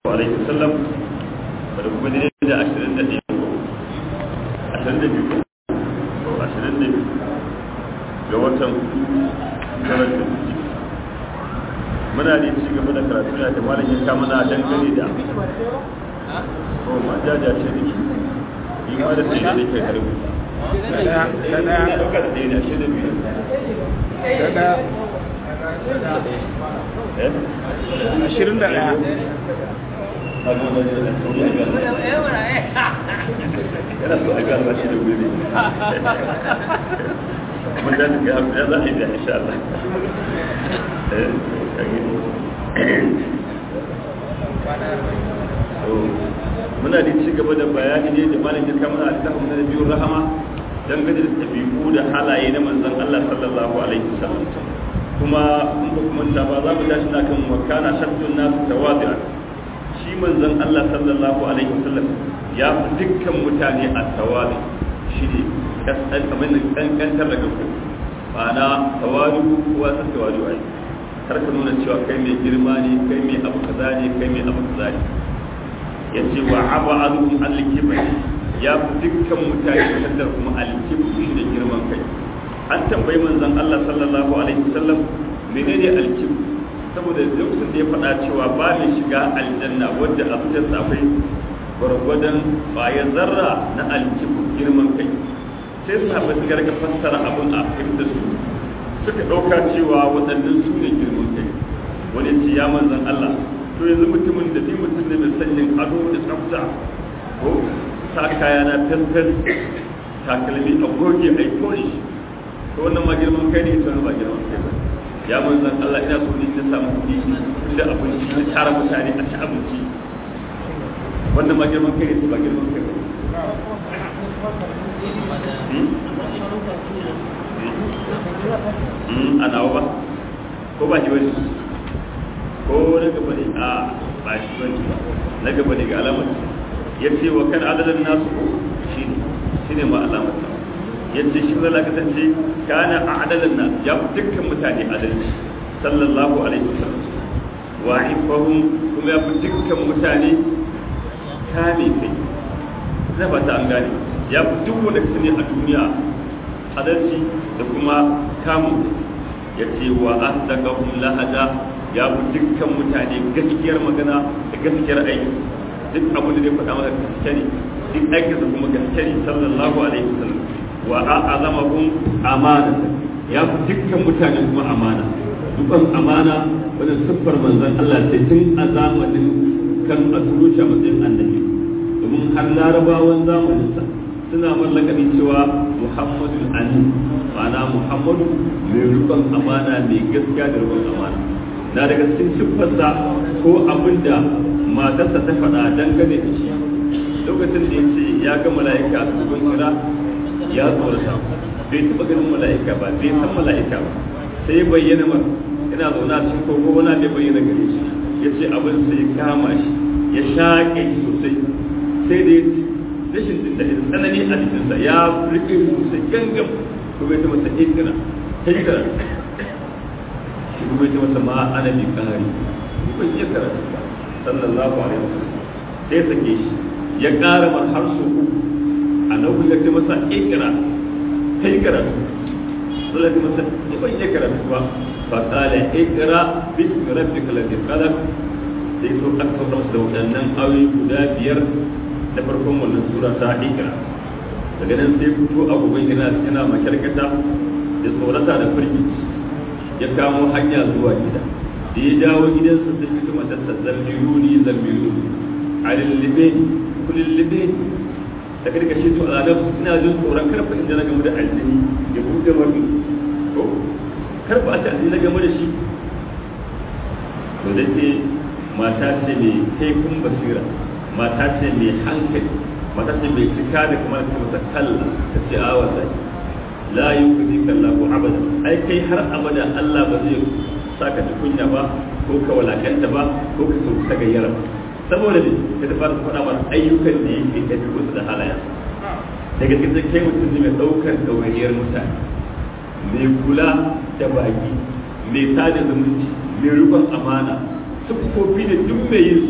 alaihi wasallam da kuma ne da ashirin da ɗaya ko ashirin da biyu ko ashirin da biyu ga watan jarar da suke muna ne ci gaba da karatu da malam ya kama na dangane da ko ma jaja ce da ke yi ma da sai da ke karbi da ɗaya da ɗaya da ashirin da biyu ashirin da ɗaya yana so a gano shi da wuri mun da ga ya za a yi da insha Allah muna da ci gaba da bayani ne da malam ya kama a littafin da biyu rahama dangane da tabi'u da halaye na manzon Allah sallallahu alaihi wasallam kuma in ba kuma ta ba za mu tashi na kan wakana shaddun nasu tawadi'an shi manzon Allah sallallahu alaihi wasallam ya fi dukkan mutane a tawadi shi ne kasan kamar da kankantar da kanku ma'ana tawadi kowa san tawadi ai kar ka nuna cewa kai mai girma ne kai mai abu kaza ne kai mai abu kaza ne yace wa aba'adhum al-kibr ya fi dukkan mutane kaddar kuma al-kibr shi ne girman kai an tambayi manzon Allah sallallahu alaihi wasallam menene al-kibr saboda lokacin da ya faɗa cewa ba mai shiga aljanna wadda a fitar akwai gwargwadon bayan zarra na alkibu girman kai sai su haɓa su garga fassara abin a da su suka ɗauka cewa waɗannan su ne girman kai wani ce ya manzan Allah to yanzu mutumin da ni mutum ne mai sanyin ado da tsafta ko sa kaya na tantan takalmi a goge a polish to wannan ma girman kai ne ita ba girman kai ba ya manzan Allah ina so ne ta samu kuɗi da abinci na tara mutane a ci abinci wannan ma girman kai ne ba girman kai ba a nawa ba ko ba shi wani ko na gaba ne a ba shi wani ba na gaba ne ga alamar ya ce wa kan adadin nasu shi ne shi ne ma alamar yadda shi zala kasance kana a adalin nan ya fi dukkan mutane adalci sallallahu alaihi wasallam wa ifahum kuma ya fi dukkan mutane kame kai zai ba ta an gane ya fi duk wanda kasu ne a duniya adalci da kuma kamu ya ce wa asdaqahum lahada ya fi dukkan mutane gaskiyar magana da gaskiyar aiki duk abin da zai faɗa maka gaske ne duk aikinsa kuma gaske ne sallallahu alaihi wasallam wa a'azamahum amana ya fi dukkan mutane kuma amana dukan amana wani siffar manzon Allah sai tun a zamanin kan a turo shi a matsayin annabi domin har larabawan zamanin sa suna mallakani cewa Muhammadu Amin ma'ana Muhammadu mai rukun amana mai gaskiya da rukun amana na daga cikin siffarsa ko abinda matarsa ta faɗa dangane da shi lokacin da ya ce ya ga mala'ika a cikin kira ya tsorata bai taɓa ganin mala'ika ba bai san mala'ika ba sai ya bayyana mar ina zaune a cikin kogo wani bai bayyana gare shi ya ce abin sai ya kama shi ya shaƙe shi sosai sai da ya ci rashin da tsanani a cikinsa ya rike sosai gangam ko bai ta masa ikira hikira shi kuma ta masa ma ana bi ƙari ni ban iya karatu ba sallallahu alaihi wasallam sai ya sake shi ya ƙara mar har so uku a na kuka ce masa ikira kai karatu sai ce masa ni ban yi karatu ba fa qala ikra bismi rabbika alladhi khalaq sai so aka sauka masa da waɗannan ayoyi guda biyar da farkon wannan sura ta ikra daga nan sai fito abubuwan yana yana makarkata da tsorata da firgici ya kamo hanya zuwa gida da ya dawo gidansa sai fito matarsa zambiruni zambiruni a lullube kullullube da karka shi to a ina jin tsoron karfa inda na gamu da aljini ya buɗe wani ko karfa a ce aljini na gamu da shi to da ke mata ce mai kaifin basira mata ce mai hankali mata ce mai cika da kuma ta masa kalla ta ce a wasa la yi kuzi kalla ko abada ai kai har abada Allah ba zai saka tukunya ba ko ka walakanta ba ko ka sauka gayyara ba saboda ne ka ta fara faɗa mana ayyukan da yake tafi wasu da halayen daga cikin kai mutum ne mai ɗaukar ɗawainiyar mutane mai kula da baki mai sada zumunci mai rubon amana siffofi da duk mai yin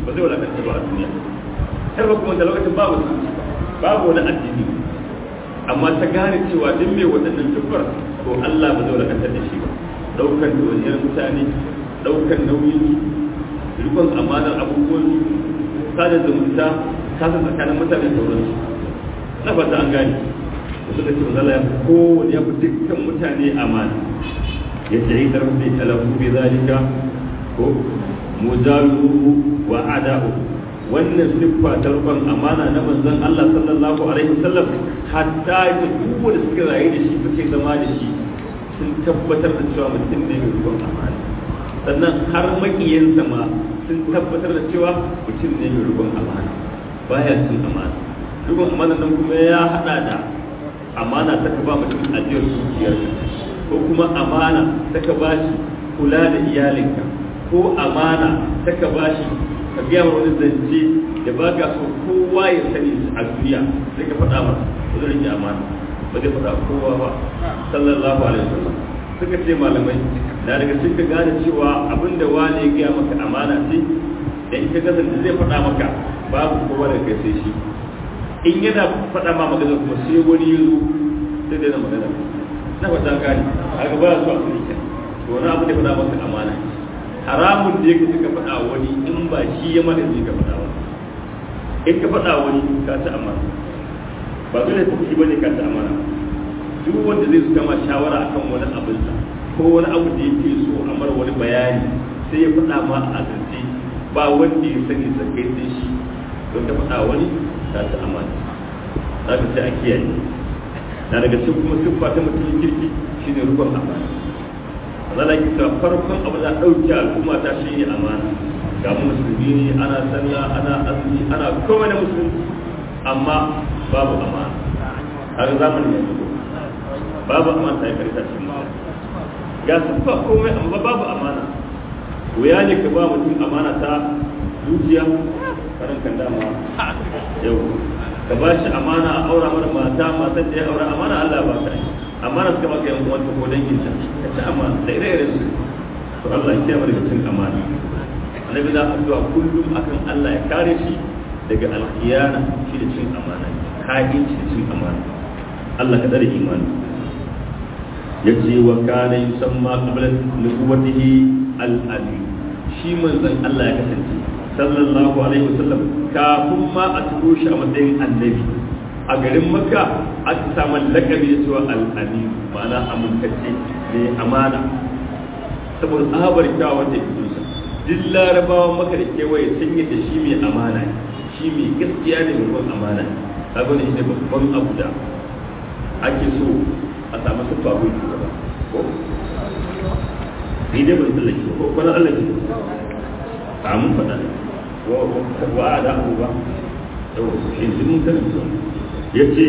ba zai wadakanta ba a duniya har ba kuma da lokacin ba musulunci babu wani addini amma ta gane cewa duk mai waɗannan dubbar to Allah ba zai wadakanta da shi ba ɗaukar dawaniyar mutane ɗaukar nauyin rikon amanar abubuwan sada zumunta kasa tsakanin mutane sauransu na fata an gane suka ce mazala ya fi kowane ya fi dukkan mutane amana ya ce yi karfi talafu bai zalika ko mujaluhu wa ada'u wannan siffa ta rukun amana na manzon Allah sallallahu alaihi wasallam hatta da duk wanda suka rayu da shi suke zama da shi sun tabbatar da cewa mutum ne mai rukun amana sannan har makiyansa ma sun tabbatar da cewa mutum ne mai rukun amana baya cin amana rukun amana nan kuma ya hada da amana ta ka ba mutum ajiyar dukiyar ko kuma amana ta ka ba shi kula da iyalinka ko amana ta ka ba shi ka biya wani zance da ba ka so kowa ya sani a duniya sai ka faɗa masa ba zai rike amana ba zai faɗa kowa ba sallallahu alaihi wasallam suka ce malamai na daga cikin ka gane cewa abinda wani ya gaya maka amana ce da in ka kasance zai faɗa maka babu kowa da kai sai shi in yana faɗa ma magana kuma sai wani ya zo sai dai na magana na faɗa gani haka ba su a sulke to wani abu da faɗa maka amana haramun da yake suka faɗa wani in ba shi ya mana zai ka faɗa wani in ka faɗa wani ka ci amana ba dole ta ci bane ka ci amana duk wanda zai suka ma shawara akan wani abin sa ko wani abu da yake so a mara wani bayani sai ya faɗa ma a asirce ba wanda ya sani sakai sai shi don ka faɗa wani ta ci amana za ka sai a kiyaye na daga cikin kuma siffa ta mutumin kirki shine rukun amana za a kisa farkon abu da ɗauke al'umma ta shi ne amana ga musulmi ne ana sallah ana azumi ana komai na musulunci amma babu amana har zamanin yanzu babu amana ta yi karita cikin ga siffa komai amma babu amana wuya ne ka ba mutum amana ta dukiya karan kan dama yau ka ba shi amana a aura mana mata matan da ya aura amana Allah ba ka amana suka maka yan uwanta ko dangin ta ka ci amana da ire-iren su to Allah ya kiyaye daga cin amana annabi na addu'a kullum akan Allah ya kare shi daga alkhiyana shi da cin amana ka'inci da cin amana Allah ka dare imani yace wa kana yusamma qabla nubuwwatihi al-amin shi manzon Allah ya kasance sallallahu alaihi wasallam kafin ma a turo shi a matsayin annabi a garin makka aka samu lakabi da cewa al-amin ma'ana amintacce ne amana saboda tsabar kyawun da ke sa duk larabawan maka da kewaye sun yi da shi mai amana shi mai gaskiya ne mai amana abin da shi ne babban abu da ake so a samu siffa ko shugaba ko ni dai ban tsallake ko kwana Allah ke a mun faɗa wa a da abu ba yau shi ne mun karanta ya ce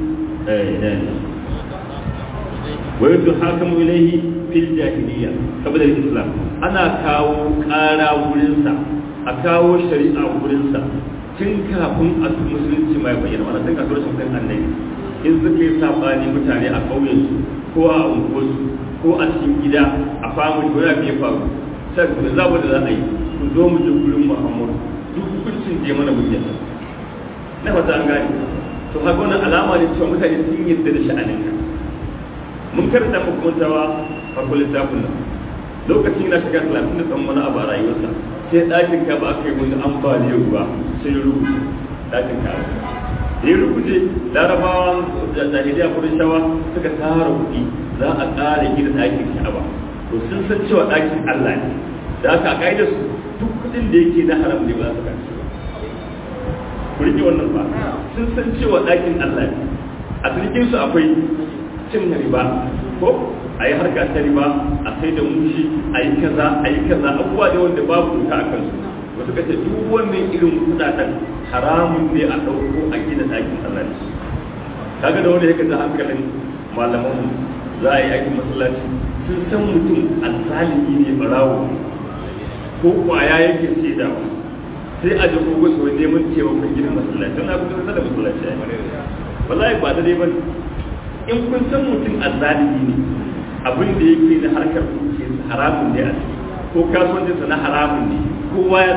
wa yadda hakamu ilaihi fil jahiliya saboda islam ana kawo ƙara wurinsa a kawo shari'a wurinsa tun kafin a musulunci mai bayyana wannan tun kafin rashin kan annabi in suka yi sabani mutane a ƙauyensu ko a unguwarsu ko a cikin gida a famu ko ya fiye faru sai ku za da za a yi ku zo mu je gurin muhammadu duk hukuncin da ya mana muke na fata an gane to haka wannan alama ne cewa mutane sun yarda da sha'anin ka mun karanta muku mantawa farko littafin nan lokacin na shiga talatin da tsammani abu a rayuwarsa sai ɗakin ka ba aka yi wani ambaliyar ruwa sai rubuce ɗakin ka ya rubuce larabawa da jahiliya kudin shawa suka tara kuɗi za a ƙara gina ɗakin ka'aba to sun san cewa ɗakin Allah ne da aka a ƙa'idar su duk kuɗin da yake na haram ne ba za su kaci ba ku rike wannan ba sun san cewa ɗakin Allah ne a cikin su akwai cin riba ko a yi harka ta riba a sai da mushi a yi kaza a yi kaza abubuwa da wanda babu doka a kansu wasu ka ce duk wannan irin kudaden haramun ne a ɗauko a gina ɗakin Allah ne kaga da wanda yake da hankalin malaman za a yi aikin masallaci sun san mutum alzalimi ne barawo ko kwaya yake ce da sai a jiko wasu wani neman cewa kan gina masallaci don abu da da masallaci ya wallahi ba da dai ba in kun san mutum alzalimi ne abin da yake na harkar kuke haramun ne a ciki ko kasuwancinsa na haramun ne kowa ya sani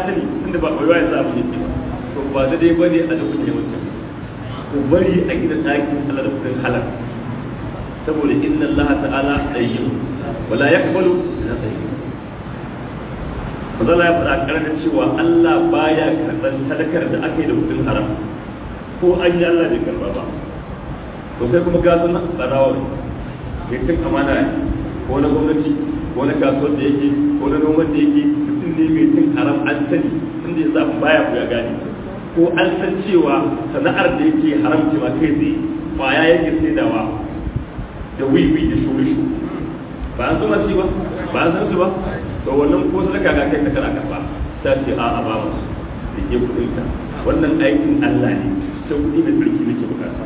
tunda ba wai wai za mu yi ba to ba da dai bane a duk ne mutum ku bari a gina ɗakin Allah da kudin halal saboda inna Allah ta'ala tayyib wala yaqbalu illa tayyib Mazala ya faɗa ƙarfin cewa Allah baya karɓar sadakar da aka yi da kudin haram ko an yi Allah bai karɓa ba to sai kuma gasu na tsarawa ne cin amana ne ko na gwamnati ko na kasuwar da yake ko na noman da yake mutum ne mai cin haram an sani tunda ya zaɓi baya ku ya gane ko an san cewa sana'ar da yake haram ce ma kai tsaye kwaya yake saidawa da wiwi da shurishu ba an zuma ci ba ba an san su ba to wannan ko sadaka ga kai ta kana karba ta ce a a ba mu da ke kudin ta wannan aikin Allah ne sai kudi da sarki nake bukata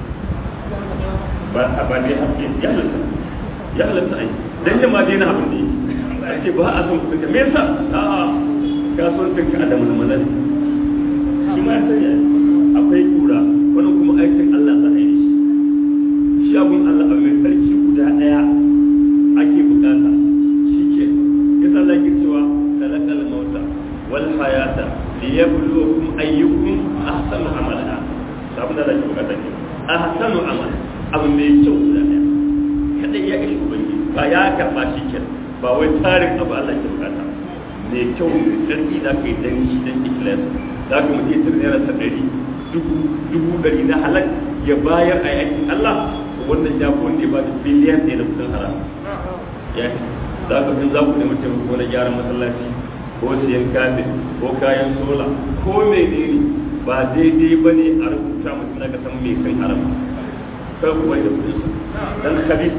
ba a ba ne haƙƙi ya halatta ya halatta ai dan jama dai na abin da yake ce ba a son kudin ka me yasa a a kasuwancin ka da mulmula ne shi ma ya sanya akwai kura wannan kuma aikin Allah za a yi shi shi abun Allah a mai sarki guda daya ake bukata shi ke yasa Allah ke cewa talakal mauta wal hayata liyabluwakum ayyukum ahsanu amala sabon da ake bukata ne ahsanu amala abu mai kyau guda daya kada ya ishi ubangi ba ya karba shi ke ba wai tarin abu Allah ke bukata mai kyau mai sarki da kai dan shi dan ikhlas za ka mutum ya naira ta ɗari dubu ɗari na halak ya bayar a yakin Allah wannan ya fi wanda ya ba da biliyan ɗaya da kudin haram ya za ka fi za ku nemi taimako na gyaran masallaci ko siyan kafin ko kayan sola ko menene ba daidai ba ne a rubuta mutum na kasan mai kan haram kai kuwa da kudin dan khabis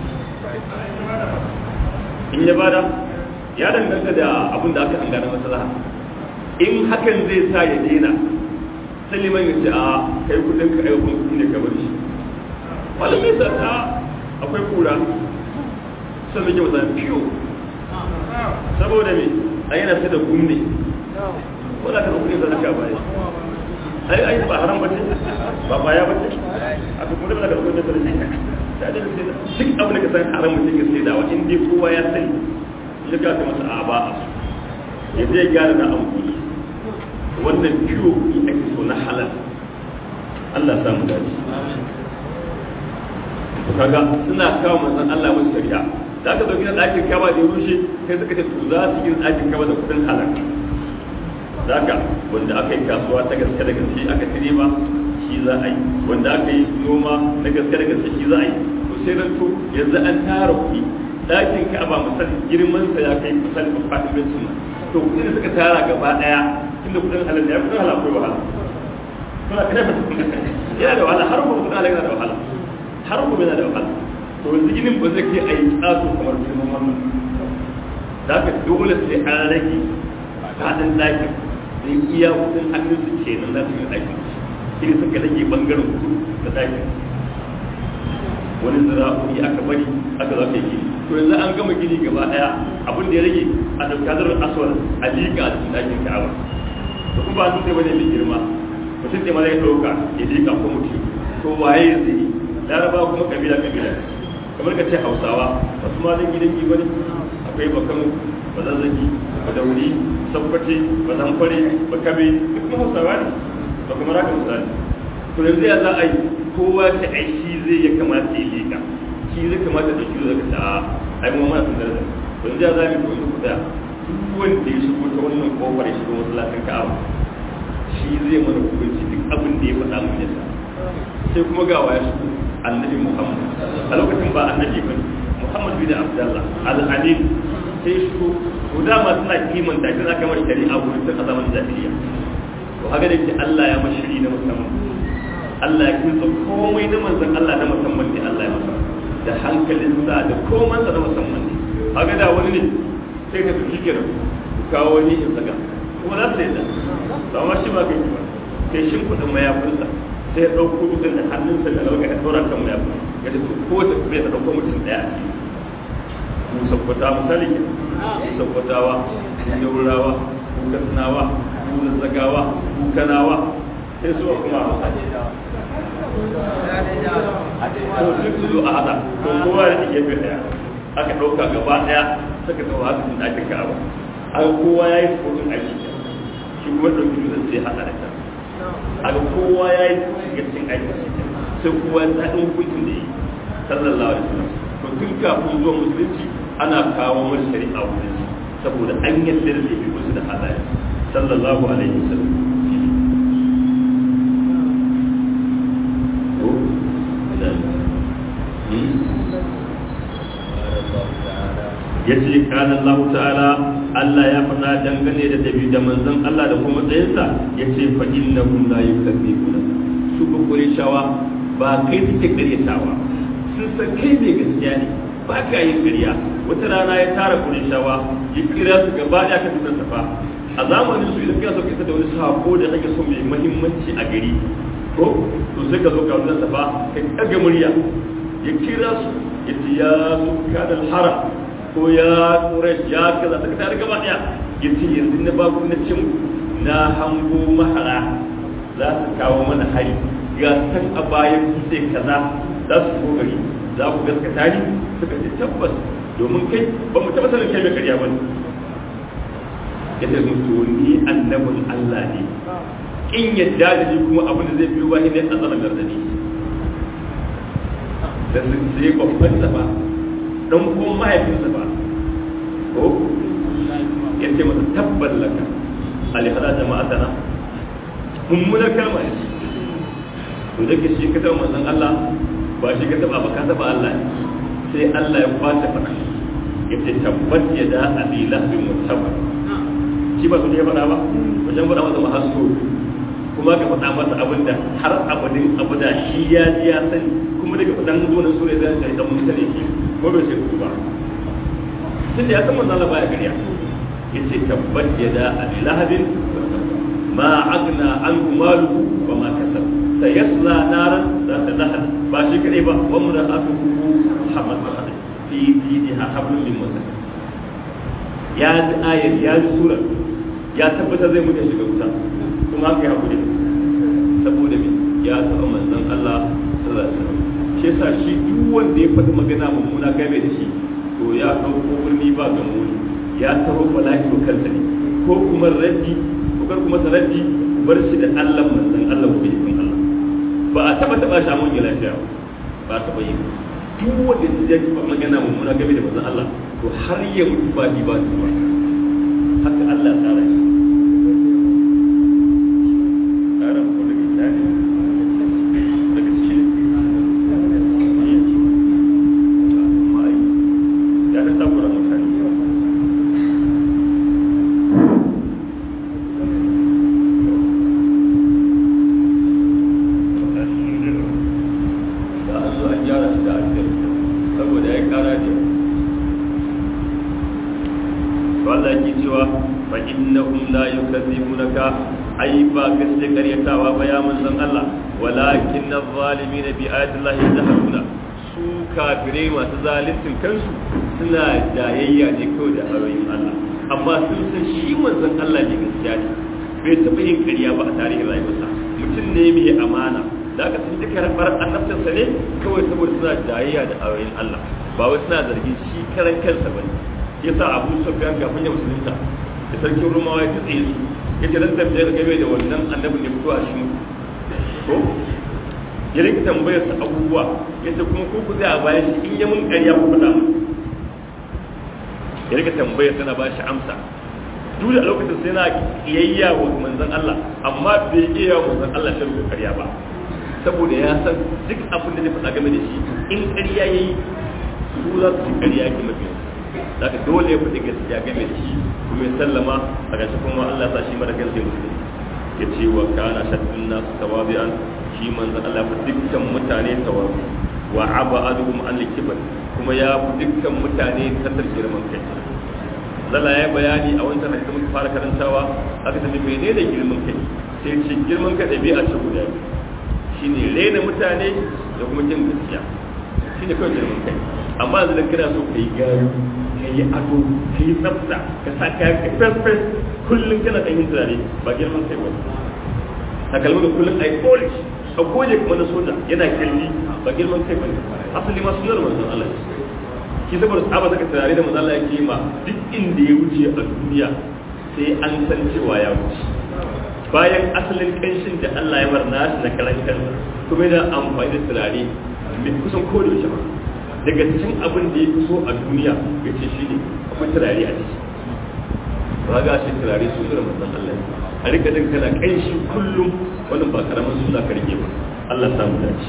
in ya bada ya danganta da abin da aka an gane maslaha in hakan zai sa ya daina sai liman ya ce a kai kudin ka ai kun kudi ne ka bar shi malamai sa ta akwai kura sai muke masa fiyo saboda me a yana sai da gumne ko da ka kudin sadaka baya ai ai ba haram bace ba baya bace a duk mutum da kudin sadaka da da duk abin da ka san haram mutum ya sai da wa in dai kowa ya sani ya ga ta masa a ba a ya zai gyara na amfani wannan ciwo kuɗi ake so na halal Allah sa mu dace to kaga suna kawo manzon Allah wasu shari'a da ka dauki na ɗakin kaba da rushe sai suka ce to za su yi ɗakin kaba da kuɗin halal zaka wanda aka yi kasuwa ta gaske da gaske aka tire ba shi za a yi wanda aka yi noma na gaske da gaske shi za a yi to sai ran to yanzu an tara kuɗi ɗakin kaba misali girman sa ya kai misali faɗin sunna to kuɗin da suka tara gaba ɗaya inda kudin halal ya kudin halal akwai wahala kuna kana ba yana da wahala har kuma kudin halal yana da wahala har kuma yana da wahala to yanzu ginin ba zai kai a yi tsaso kamar girman wannan da ka dole sai an rage faɗin ɗakin sai iya kudin hannun su ke nan za su yi ɗakin shi ne suka rage ɓangaren kudu da ɗakin wani zira'o'i aka bari aka za ka yi gini to yanzu an gama gini gaba ɗaya abin da ya rage a ɗauki hadarar aswal a liƙa a cikin ɗakin ka'aba da kuma ba su ne bane mai girma mutum ne ma zai ɗauka ya liƙa ko mutum to waye zai yi laraba kuma kabila kabila kamar ka ce hausawa wasu ma zan gidan gi bane akwai bakano bazazzagi badauri sabbace bazanfare bakabe da kuma hausawa ne ba kuma raka misali to yanzu ya za a yi kowa ta ai shi zai ya kamata ya liƙa shi zai kamata da shi zai ka a ai mu mana tundar da yanzu ya za mu yi kuɗa duk wanda ya shigo ta wannan kofar ya shigo masallacin ka'aba shi zai mana hukunci duk abin da ya faɗa mun yasa sai kuma ga waya shigo annabi muhammad a lokacin ba annabi ba muhammad bin abdullah al-amin sai shigo to dama suna kiman da kin aka masa shari'a wurin tun a zaman jahiliya to haka da ke Allah ya mashiri na musamman Allah ya kinsa komai na manzon Allah na musamman ne Allah ya masa da hankalinsa da komansa na musamman ne haka da wani ne sai ka tafi kira ku kawo wani in saka kuma za su yi da ba ma shi ba kai ba sai shin kudin mayafinsa sai ya ɗauko dutsen da hannunsa da lauka ya ɗora kan mayafin ya ce to ko ta bai ta ɗauko mutum ɗaya a ciki mu sabbata misali ke mu sabbatawa mu yaurawa mu kasnawa mu zazzagawa mu kanawa sai su kuma to duk su zo a hada to kowa da gefe ɗaya aka ɗauka gaba ɗaya suka tawo haka sun ɗakin ka'aba an kowa ya yi tsoron aiki shi kuma ɗauki dutsen sai haɗa da kan a ga kowa ya yi shiga cikin aikin shi sai kowa ya zaɗin hukuncin da yi sallallahu alaihi wasallam to tun kafin zuwa musulunci ana kawo masa shari'a wurin shi saboda an yadda da laifi wasu da halaye sallallahu alaihi wasallam ya ce kana Allah ta'ala Allah ya faɗa dangane da dabi da manzon Allah da kuma tsayinsa ya ce fa innahum la yukadzibuna su ba shawa ba kai suke karyatawa sun san kai mai gaskiya ne ba ka yin ƙarya wata rana ya tara shawa ya kira su gaba ɗaya ka fitar safa a zamanin su idan kana so ka da wani sako da kake so mai muhimmanci a gari ko to sai ka zo ka wannan safa ka ɗaga murya ya kira su ya ce ya su kadal haram ko ya quraish ya kaza daga tare gaba ɗaya ya ce yanzu na ba ku na cin na hango mahara za su kawo mana hari ga san a bayan sai kaza za su ko gari za ku gaskata ni suka ce tabbas domin kai ba mu taɓa sanin kai mai karya ba ne ya ce sun to ni annabin Allah ne in yadda da ni kuma abin da zai biyo ba ne a tsanan gardani da su sai babban sa ba dan kuma mahaifinsa ba ko ya ce masa tabbas laka alihada jama'a sana mummunar kalma ne to da ke shi ka taɓa manzon Allah ba shi ka taɓa ba ka taɓa Allah sai Allah ya kwace faɗa ya ce tabbat ya da abi lahbin mutabar shi ba su ne faɗa ba wajen faɗa masa mahasso kuma ka faɗa masa abin da har abadin abu da shi ya ji ya sani kuma daga faɗan zuwa su ne zai sai da mun sani shi ko bai sai ku ba tun da ya san manzon Allah baya gariya ya ce tabbat ya da abi lahabin ma agna an maluhu wa ma kasab sayasla naran za ta lahab ba shi kadai ba wa mura'atuhu hamad mahadi fi diniha hablum min masad ya ji ayar ya ji sura ya tabbatar zai mutu shiga wuta kuma haka ya hakuri saboda me ya taɓa manzon Allah sallallahu alaihi wasallam shi yasa shi duk wanda ya faɗi magana mummuna game da shi to ya ɗauko birni ba ga muni ya taro bala'i wa kansa ne ko kuma raddi ko kar kuma raddi bar shi da Allah manzon Allah ko bai Allah ba a taba taba shi mun lafiya ba a taba yi duk wanda ya ji magana mummuna game da manzon Allah to har ya mutu ba ni ba ba haka Allah tsara shi tsara ko daga tsari daga shi ya ta takura mutane da an zo an gyara shi da alfiyar saboda ya kara da Allah ke cewa fa innahum la yukadzibunaka ai ba gaske karyatawa ba ya manzon Allah walakin adh-dhalimin bi ayati Allah yajhaduna su kafirai masu zalincin kansu suna jayayya ne kawai da ayoyin Allah amma sun san shi manzon Allah ne gaskiya ne bai taɓa yin ƙarya ba a tarihin rayuwarsa mutum ne mai amana da aka sun ji karɓar annabcinsa ne kawai saboda suna jayayya da ayoyin Allah ba wai suna zargin shi karan kansa ba ne yasa Abu Sufyan kafin ya musulunta da sarkin Rumawa ya tsaye su yace dan tambayar game da wannan annabin da fito a shi ko ya rinka tambayar sa abubuwa yace kuma ko ku zai a bayan shi in ya mun ƙarya ku faɗa mu ya rinka tambayar sana ba shi amsa duk da lokacin sai na kiyayya wa manzon Allah amma bai iya wa manzon Allah shi rubuta ƙarya ba saboda ya san duk abin da zai faɗa game da shi in ƙarya ya yi su za su ci ƙarya ke mafi za ka dole ya faɗi gaskiya game da shi kuma ya sallama a gashi kuma Allah sa shi mara gaske musulmi ya ce wa kana shaddun nasu tawabi'an shi manzon Allah fa dukkan mutane tawabi wa aba aduhum an likibar kuma ya fi dukkan mutane tattar girman kai Allah ya bayani a wancan hadisi muka fara karantawa aka tafi menene girman kai sai ce girman kai ɗabi'a ce guda biyu shine rena mutane da kuma jin gaskiya shine kawai girman kai amma yanzu da kana so kai gari ka yi ado ka yi tsafta ka sa kayan ka fes fes kullum kana kan yin turare ba girman kai wani takalmi da kullum a yi polish a goje kuma na soja yana kirli ba girman kai bane asali ma sunar manzon Allah shi saboda sahaba saka turare da manzon Allah yake ma duk inda ya wuce a duniya sai an san cewa ya wuce bayan asalin kanshin da Allah ya bar nashi na karan kansa kuma yana amfani da turare mai kusan ko da ba daga cikin abin da ya fi so a duniya ya ce shi ne akwai turare a ciki ba ga shi turare su da manzon Allah a rika jin kana kanshi kullum wannan ba karamin suna ka rike ba Allah samu dace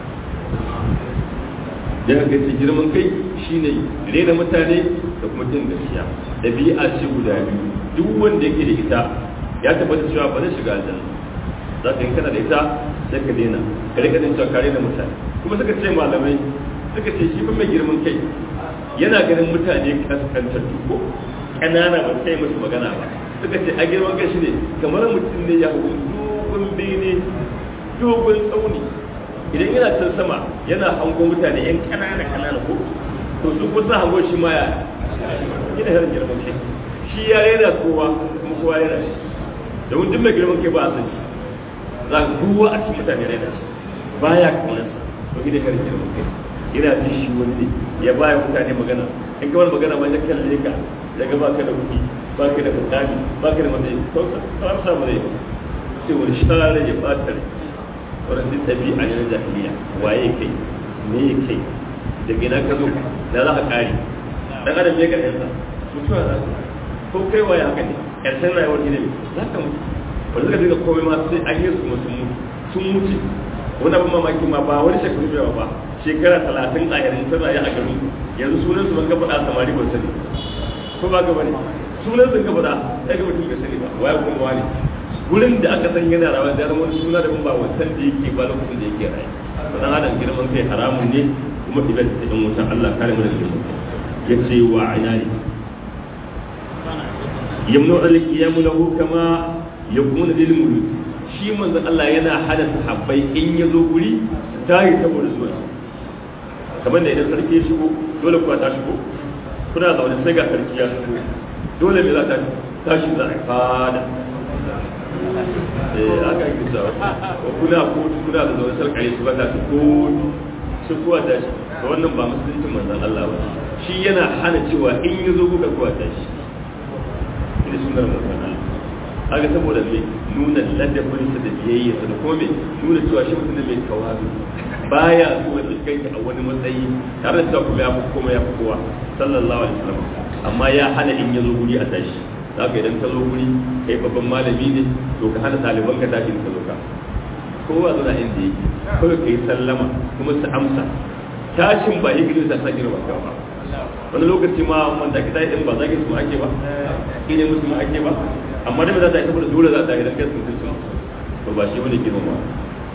da ga ce girman kai shine rena mutane da kuma jin gaskiya dabi'a ce guda biyu duk wanda yake da ita ya tabbata cewa ba zai shiga aljanna za ka yi kana da ita sai ka daina ka rika jin cewa ka rena mutane kuma suka ce malamai suka ce shi mai girman kai yana ganin mutane kaskantattu ko ƙanana ba sai musu magana ba suka ce a girman kai shi ne kamar mutum ne ya hukun dogon bene dogon tsauni idan yana can sama yana hango mutane yan ƙanana ƙanana ko to su kusa hango shi ma ya gina yaran girman kai shi ya rera kowa kuma kowa ya rashi domin duk mai girman kai ba a san shi za ka kowa a cikin mutane rera shi baya kaunar to gina yaran girman kai yana jin shi wani ya baya mutane magana in kawai magana ma ya kalle ka ya ga baka da kuɗi baka da mutane baka da matsayi to ka samu rai sai wani shara ya bata rai wannan duk ɗabi'a ne na jahiliya waye kai me ya kai daga ina ka zo da za ka kare dan adam ya karshen sa mutuwa za ka ko kai waye haka ne karshen rayuwar ne za ka mutu wanda suka dinga komai ma sai an yi su mutum sun mutu wani abin mamaki ma ba wani shekaru yawa ba shekara talatin a yanzu ta rayu a gari yanzu sunan su ban ga faɗa samari ban sani ko ba ga bane sunan sun ga faɗa sai ga mutum bai sani ba waye kuma wani gurin da aka san yana rawa da wani suna da ba wancan da yake ba lokacin da yake rayu dan adam girman kai haramun ne kuma idan ta in wutan Allah kare mu da girman ya ce wa inani yamnu al-qiyamu lahu kama yakunu lil muluk shi manzon Allah yana hada sahabbai in ya zo guri ta yi saboda zuwa kamar da idan sarki ya shigo dole kuwa ta shigo kuna zaune sai ga sarki ya shigo dole me za ta tashi za a fada eh aka yi kisa ko kuna kotu kuna da zaune sarkare su ba ta su kotu su kuwa ta shi to wannan ba musulunci manzon Allah ba shi yana hana cewa in ya zo kuka kuwa ta shi ina sunar manzon Allah haka saboda me nuna ladabinsa da biyayyarsa da kuma me nuna cewa shi mutum ne mai tawazu baya so ya kai a wani matsayi tare da cewa kuma ya fi koma ya fi kowa sallallahu alaihi wasallam amma ya hana in ya zo guri a tashi zaka idan ka zo guri kai babban malami ne to ka hana ɗaliban ka tashi ka zo ka kowa zana inda yake kawai ka yi sallama kuma su amsa tashin ba yi gidan sa sa girma ka ba wani lokaci ma wanda ake tashi din ba zagin su ake ba ne musu ma ake ba amma dai ba za ta yi saboda dole za ta yi dan kai sun sun to ba shi wani girma ba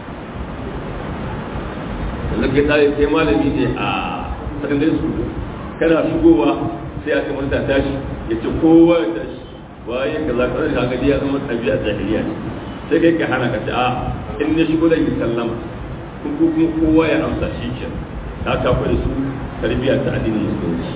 yanzu kai tsaye sai malami ne a sakandare su kana shigowa sai aka manta tashi ya ce kowa ya tashi waye ka za ka zai gadi ya zama ɗabi'a jahiliya ne sai kai ka hana ka ce a in na shigo zan yi sallama kun ko kuma kowa ya amsa shi ke ta kafa da su tarbiyya ta addinin musulunci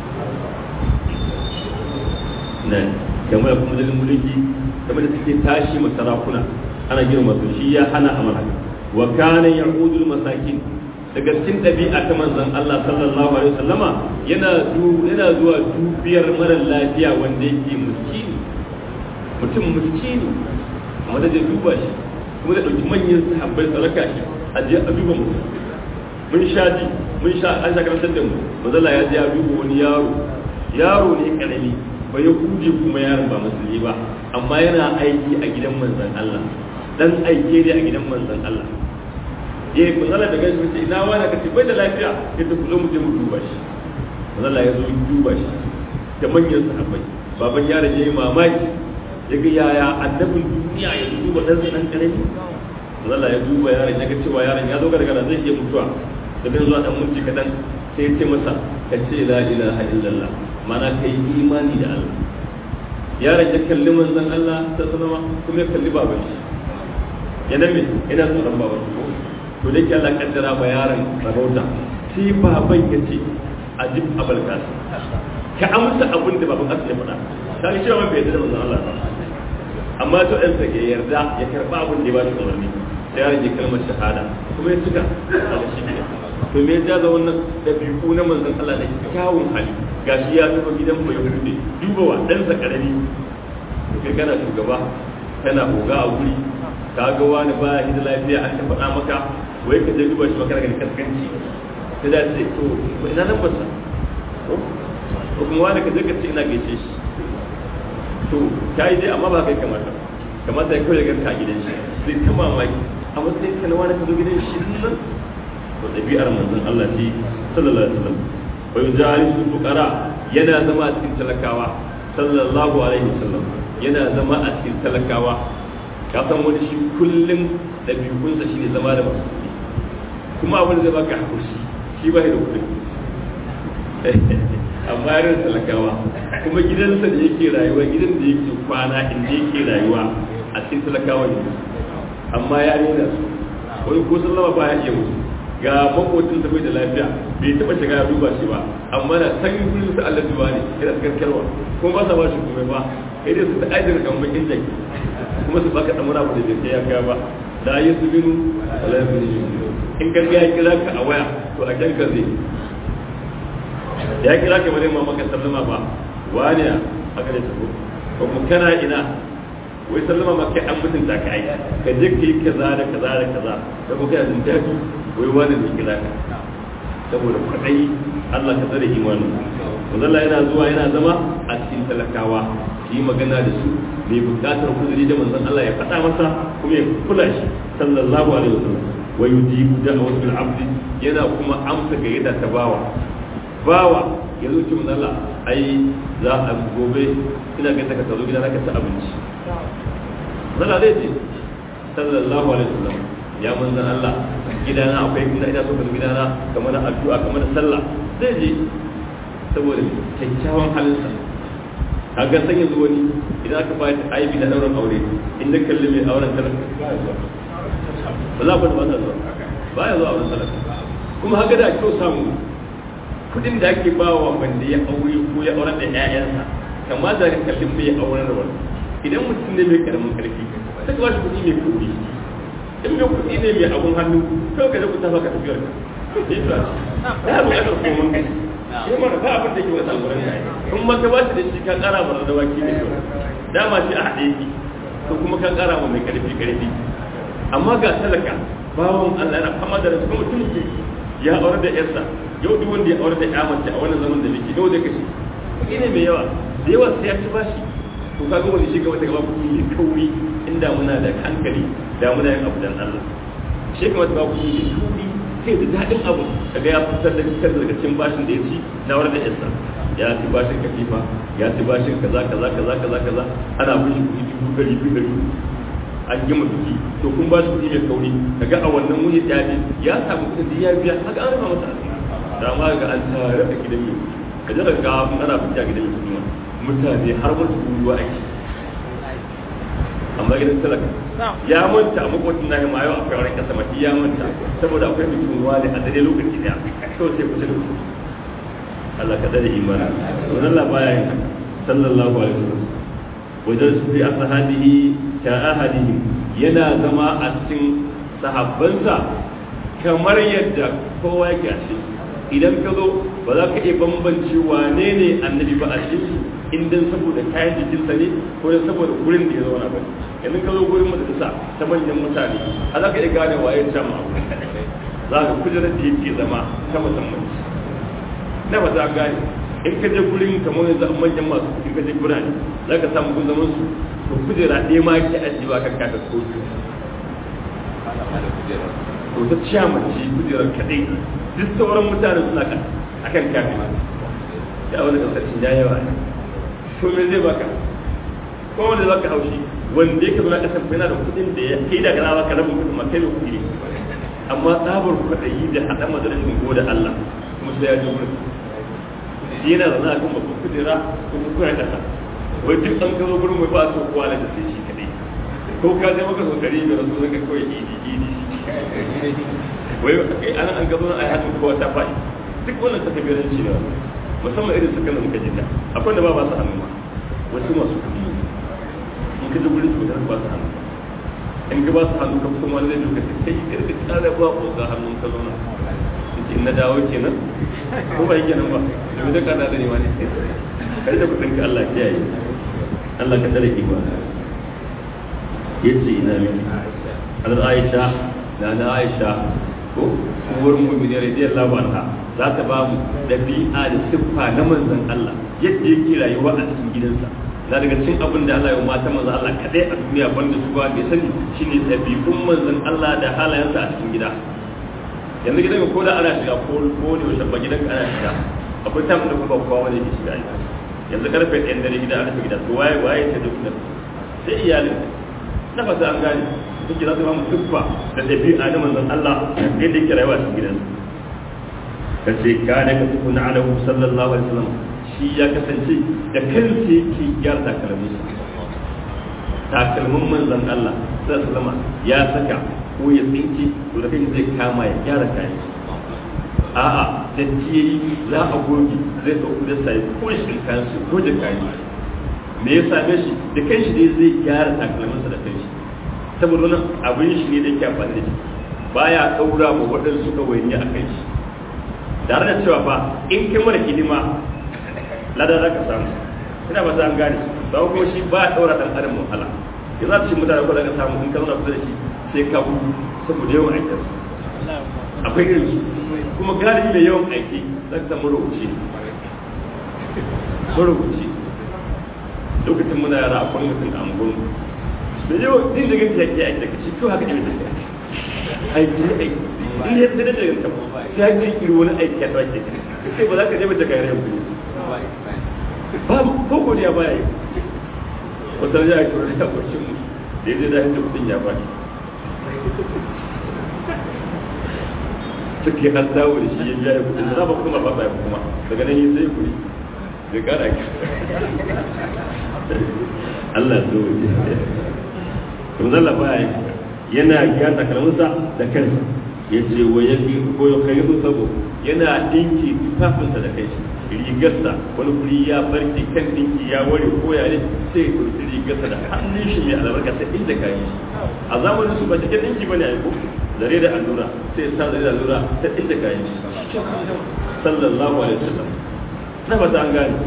na game da kuma dalilin mulki game da suke tashi masarakuna ana girma su shi ya hana amana wa kana ya'udul masakin daga cikin ɗabi'a ta manzon Allah sallallahu alaihi wasallama yana yana zuwa dubiyar mara lafiya wanda yake miskini mutum miskini amma da zai duba shi kuma da ɗauki manyan sahabbai saraka shi a je a duba mutum mun sha ji mun sha an sha karantar da mu mazala ya je ya duba wani yaro yaro ne karami ba ya kuje kuma yaron ba musulmi ba amma yana aiki a gidan manzon Allah dan aike ne a gidan manzon Allah ya yi manzala da gashi mace ina wani ka ce bai da lafiya yadda ku zo mu je mu duba shi manzala ya zo ya duba shi da manyan sahabbai baban yaron ya yi mamaki ya ga yaya annabin duniya ya duba dan sa dan karami manzala ya duba yaron ya ga cewa yaron ya zo gargara zai iya mutuwa da dan zuwa dan minti kadan sai ya ce masa ka ce la ilaha illallah mana kai imani da Allah yaron ya kalli manzon Allah ta sanama kuma ya kalli baban shi yana me ina tsoron baban shi to da ke Allah kaddara ba yaron sarauta sai baban ya ce a jib abal kasu ka amsa abin da baban kasu ya faɗa ta yi cewa bai yarda da manzon Allah ba amma to ɗan ya yarda ya karɓa abin da ya ba shi umarni sai yaron ya kalmar shahada kuma ya cika a shi ne to me ya da wannan ɗabi'u na manzon Allah da kyawun hali gashi ya zuba gidan mu ya hude duba wa ɗansa ƙarami kai kana shugaba kana hoga a guri ka ga wani ba shi da lafiya an ta faɗa maka wai ka je duba shi maka daga kaskanci ta da ce to ina nan ba sa ko kuma wani ka je ka ce ina gaishe shi to ta yi dai amma ba kai kamata kamata ya kawai ganka a gidan shi sai ta mamaki a matsayin ka na wani ka zo gidan shi nan to ɗabi'ar manzon Allah ce sallallahu alaihi wasallam wa yujalisu fuqara yana zama a cikin talakawa sallallahu alaihi wasallam yana zama a cikin talakawa ka san wani shi kullum ɗabi'unsa shine zama da masu kuɗi kuma abin da zai baka hakuri shi ba da kuɗi amma yarin talakawa kuma gidansa da yake rayuwa gidan da yake kwana inda yake rayuwa a cikin talakawa ne amma ya nuna su wani ko sallama ba ya iya musu ga makocin sa bai da lafiya bai taba shiga ya duba shi ba amma na san gurin sa Allah duba ne yana karkarwa kuma ba sa ba shi komai ba kai dai su ta ajin kan bakin jaki kuma su baka damuna ba da bai kai ya kai ba la yusbinu wala yusbinu in ka ga ya kira ka a waya to a kan ka zai da ya kira ka bane ma maka sallama ba wani aka da tabo ko kuma kana ina wai sallama ma kai an mutunta ka ai ka je ka yi kaza da kaza da kaza da kuma kai jin daɗi wai wani ne kira ka saboda kwaɗayi Allah ka tsare imanin Allah yana zuwa yana zama a cikin talakawa yi magana da su mai bukatar kuzuri da manzon Allah ya faɗa masa kuma ya kula shi sallallahu alaihi wasallam wa yujibu da'watul abdi yana kuma amsa ga yadda ta bawa bawa ya zo cikin Allah ai za a gobe ina ga ka tazo gidan ka ci abinci zalla zai ce sallallahu alaihi wasallam ya manzon Allah gidana akwai gida ina so ka gidana kamar addu'a kamar sallah zai je saboda kyakkyawan halinsa kaga san yanzu wani idan aka bayar aibi na dauran aure in da kalli mai auren talaka ba za ku da ba zuwa ba ya zuwa auren talaka kuma haka da kyau samu kudin da ake ba wa wanda ya aure ko ya auren da ƴaƴansa kamar da ka kallin mai auren da wani idan mutum ne mai karamin karfi sai ka ba shi kuɗi mai kuɗi in mai kuɗi ne mai abun hannu kawai ka je ku tafa ka tafiyar ka ya buƙatar komai kai shi mana ba abin da ke wata gurin kai in ma ka bashi da shi ka kara mana da waki ne to dama shi a haɗe yake to kuma ka kara ma mai karfi karfi amma ga talaka bawon Allah yana fama da rasu mutum ke ya aure da yarsa yau duk wanda ya aure da ya mace a wannan zaman da muke yau da kashi kuɗi ne mai yawa da yawa sai ya ci bashi to kaga wani shi gaba ta gaba kuɗi mai kauri inda muna da hankali da muna yin abu dan Allah shi kamar ta kuɗi mai kauri sai da daɗin abu kaga ya fitar da fitar daga cikin bashin da ya ci na wurin da yasa ya ci bashin katifa ya ci bashin kaza kaza kaza kaza kaza ana bishi kuɗi dubu ɗari biyu ɗari an gama biki to kun ba shi kuɗi mai kauri kaga a wannan wuni ya bi ya samu kuɗin da ya biya haka an rufa masa da ma ga an tare a gidan mai ka ji daga ana fita gidan mai kuma mutane har mutu ruwa ake amma gidan talaka ya manta a makwacin na ma yau akwai wani kasa mafi ya manta saboda akwai bikin ruwa ne a dare lokaci daya kawai sai kusa da ku Allah ka dare imani wannan la baya yin sallallahu alaihi wasallam wajen su fi ashabihi ka ahadihi yana zama a cikin sahabbansa kamar yadda kowa yake a cikin idan ka zo ba za ka iya bambance wane ne annabi ba a cikin in dan saboda kayan jikinsa ne ko dan saboda gurin da ya zauna ba yanzu ka zo gurin majalisa ta manyan mutane a za ka iya gane waye can ma za ka kujerar da yake zama ta musamman na ba za ka gane in ka je gurin kamar yanzu manyan masu kuɗi ka je birane za ka samu gun zaman su to kujera ɗaya ma ke ajiyewa kan kata ko to ta ciya mace kujerar kaɗai duk sauran mutane suna kan akan kafin ya wani kasashen ya yawa ne to me zai baka ko wanda za ka haushi wanda yake zuna kasar yana da kudin da ya kai daga nawa ka rabin kudin ma kai da kudi amma tsabar kwaɗayi da haɗa madarashin ko da Allah kuma sai ya ji wurin shi yana zana a kan babban kujera ko kuma kuna ƙasa wai duk an gazo gurin mai ba su kowa da sai shi kaɗai ko ka je maka sokari mai rasu zaka kawai idi idi wai an an gazo na a hannun kowa ta faɗi duk wannan ta kabiranci ne musamman irin su kanan ka jinda akwai da ba ba su hannu ma wasu masu kuɗi in ka ji gurin su da ba su hannu in ka ba su hannu ka kuma wani zai duka ta kai karka tsara ba ko ga hannun ka zauna in na dawo kenan ko ba yake nan ba domin da kada da ne ma ne kai da kudin ka Allah ya yi Allah ka tsare ki ba yace ina miki hadar Aisha na na Aisha ko uwar mu'minin radiyallahu anha za ta ba mu dabi'a da siffa na manzon Allah yadda yake rayuwa a cikin gidansa na daga cikin abin da Allah ya mata manzon Allah kadai a duniya banda su ba bai sani shine dabi'un manzon Allah da halayensa a cikin gida yanzu gidan ko da ana shiga ko ko ne wasu ba gidan ana shiga akwai tamu da kuma kowa wani ke shiga yanzu karfe ɗayan dare gida ana gida to waye waye ta duk sai iyalin na fata an gane suke za su ba mu tuffa da ɗabi'a na manzon Allah yadda yake rayuwa cikin gidansa ka ce ka ne ka tuku na alahu sallallahu alaihi wasallam shi ya kasance da kansa yake gyara takalmin takalmin manzon Allah sallallahu alaihi wasallam ya saka ko ya tsinke to da kai zai kama ya gyara kayan a'a da tiyayi za a goge zai ɗauki da sai ko shi kayan su ko da kayan me ya same shi da kanshi dai zai gyara takalminsa da kanshi saboda wannan abin shi ne da yake amfani da shi baya ɗaura ma waɗansu ɗawaini a kan shi tare da cewa fa in kai mara hidima ladan za ka samu ina ba an gane ba ko shi ba a ɗaura ɗan adam wahala ya za ta shi mutane ko da ka samu in ka zauna kusa da shi sai ka gudu saboda yawan aikin akwai irin su kuma galibi mai yawan aiki za ka samu rubuce marubuci lokacin muna yara akwai mutum a angon da yawan din da ganta yake aiki daga shi to haka ne da aiki aiki in ya tsada da ganta sai ya ce iri wani aiki ya tsake sai ba za ka je mace kayar yau ba ko godiya ba yi wata ya yi kura da kwashin mu da ya zai da hanta kudin ya baki suke an dawo da shi ya biya ya kudin da ba kuma ba ba kuma daga nan yi sai kudi da kara ki Allah so to zalla baya yana gyara kalmunsa da kansa ya ce wa ya fi ko ya kai sabo yana dinki tufafinsa da kai rigarsa wani kuri ya barke kan dinki ya ware ko ya ne sai ya kurti rigarsa da hannun shi mai albarka ta inda ka yi a zamanin su ba cikin dinki bane ai ko zare da allura sai ya sa zare da allura ta inda ka yi sallallahu alaihi wasallam na fata an gane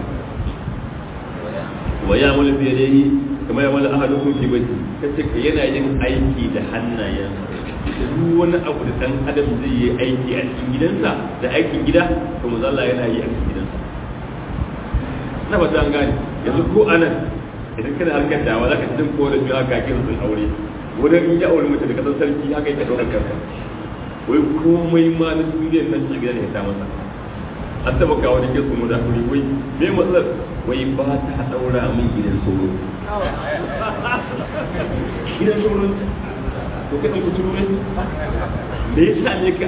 wa ya mulu fi yadihi kamar ya mulu ahadukum fi baiti kace ka yana yin aiki da hannayen duk wani abu da dan adam zai yi aiki a cikin gidansa da aikin gida to Allah yana yi a cikin gidansa na fata an gane yanzu ko anan idan kana harkar dawa zaka ji ko da jira ka kin sun aure wurin in ya aure mace da kasan sarki haka yake daukar kansa wai komai ma na duniyar nan a gidan ya ta masa an taba kawo da ke kuma da kuri wai me matsalar wai ba ta daura min gidan sauro gidan sauro to ka ɗan kuturu ne me ya sa ne ka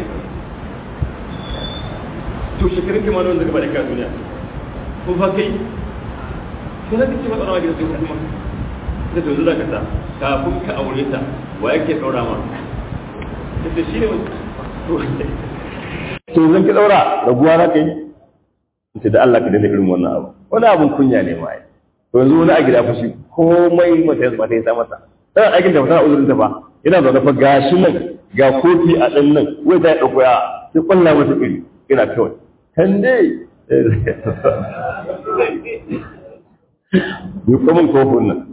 to shekarun kama wanda gaba da ka duniya ko fa kai ko za ka ce matsala gidan sauro kuma da to zuwa ka ta kafin ka aure ta wa yake daura ma ta shi ne to zan ki daura raguwa na kai ce da Allah ka daina irin wannan abu wani abun kunya ne ma to yanzu wani a gida fashi komai mata yanzu mata ya sa masa dan aikin da mata uzurin ta ba yana zaune fa gashi nan ga kofi a dan nan wai ta dauko ya sai kwalla mata iri ina kawai kan dai ni kuma kofin nan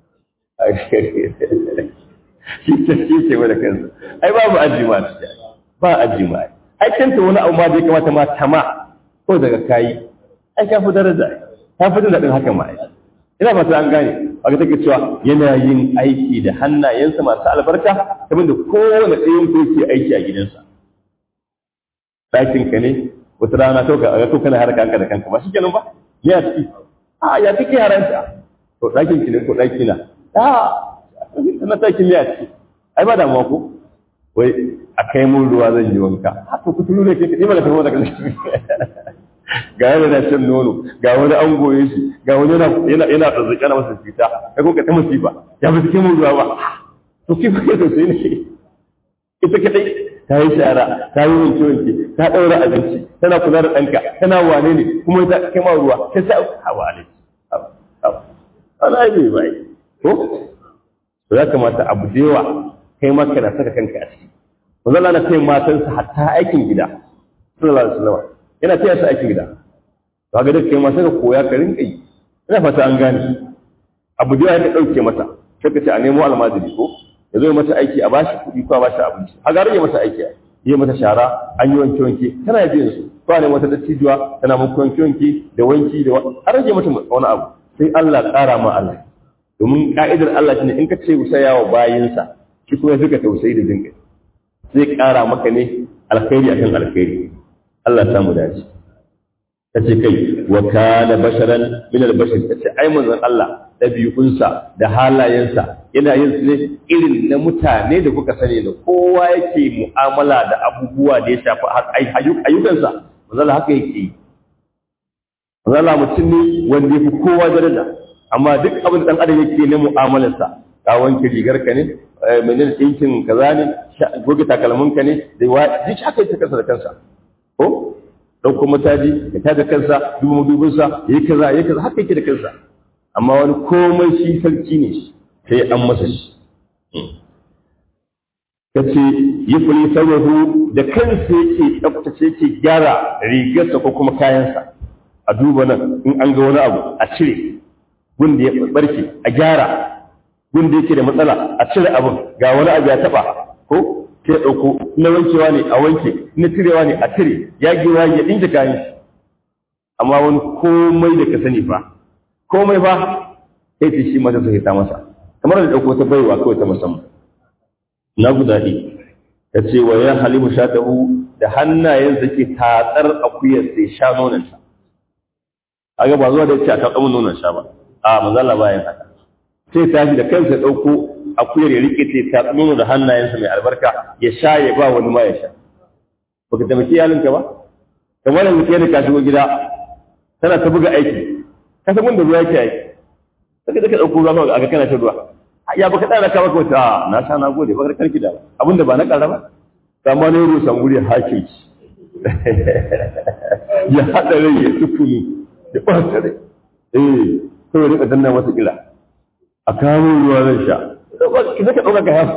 shi ce shi ce wani kansa ai babu ajima ba ajima ai kanta wani abu ma zai kamata ma tama ko daga kayi ai ka fi daraja ta fi daɗin haka ma ai ina fata an gane a ga take cewa yana yin aiki da hannayensa masu albarka kamar da kowane ɗayan ko yake aiki a gidansa ɗakin ka ne wata rana to ka ga to kana harka kanka da kanka ba shi kenan ba ya ciki a ya ciki yaranta to ɗakin ki ne ko ɗaki na a na ɗakin ya ciki ai ba damuwa ko wai a kai mun ruwa zan yi wanka haka ku turu ne ke kaɗi ba da tafi daga ga yana na shan nono ga wani an goye shi ga wani yana yana tsazzaki na masa fita ya kuma ta musiba ya fi cikin mun ruwa ba to ki kuke to sai ne ita kadai ta yi shara ta yi wanke wanke ta ɗaura abinci tana kula da ɗanka tana wane ne kuma ta kai ma ruwa ta sa hawa ne ana yi bai ko to ya kamata abu da yawa kai ma kana saka kanka a ciki manzo Allah na kai matansa hatta aikin gida sallallahu alaihi wasallam yana taya su aikin gida to ga duk kai ma saka koya ka rinka yi ina fata an gane abu da ya dauke mata sai ka ce a nemo almajiri ko ya zo mata aiki a bashi kuɗi ko a bashi abinci a ga rage mata aiki yi mata shara an yi wanke wanke tana biyan su ko ne wata dattijuwa tana muku wanke wanke da wanki da a rage mata wani abu sai Allah ƙara ma Allah domin ka'idar Allah shine in ka ce usaya wa bayinsa shi kuma suka tausayi da jinkai zai ƙara maka ne alkhairi akan alkhairi Allah ta mu dace ta ce kai wa kana basharan min albashar ta ce ai manzon Allah ɗabi'unsa da halayensa yana yin su ne irin na mutane da kuka sani da kowa yake mu'amala da abubuwa da ya shafi ayyukansa manzon Allah haka yake yi manzon Allah mutum ne wanda ya fi kowa daraja amma duk abin da ɗan adam yake na mu'amalarsa ka wanke rigarka ne menene ɗinkin kaza ne goge takalminka ne da wa duk haka yake kansa da kansa ko ɗauko mataji ya tada kansa dubu madubinsa ya yi kaza ya yi kaza haka yake da kansa amma wani komai shi sarki ne sai an masa shi ta ce yi fuli saurahu da kansa yake tsaftace yake gyara rigarsa ko kuma kayansa a duba nan in an ga wani abu a cire gunda ya barke a gyara gunda yake da matsala a cire abin ga wani abu ya taba ko sai ɗauko na wankewa ne a wanke na cirewa ne a cire yagewa ya ɗinke kayan shi amma wani komai da ka sani fa komai fa sai ce shi mata sai ta masa kamar da ɗauko ta baiwa kawai ta musamman na gudaɗi ta ce wa ya halimu sha tahu da hannayen da ke tatsar akuyar sai sha nonanta a ga ba zuwa da ya ce a taɓa nonon sha ba a manzala bayan haka sai tashi da kansa ɗauko akuyar ya rike ta ta nono da hannayensa mai albarka ya sha ya ba wani ma ya sha baka taimaki iyalinka ba kamar yanzu kai da ka shigo gida tana ta buga aiki ka san wanda ruwa yake aiki sai da ka ɗauko ruwa a ga kana ta ruwa ya baka ɗana ka baka wata na sha na gode bakar karki da abinda ba na ƙara ba amma ne rusan guri hakim ya haɗa rai ya tufuni ya ɓata rai eh kawai rika danna masa kila a kawo ruwa zan sha ki zaka ɗauka ka yafa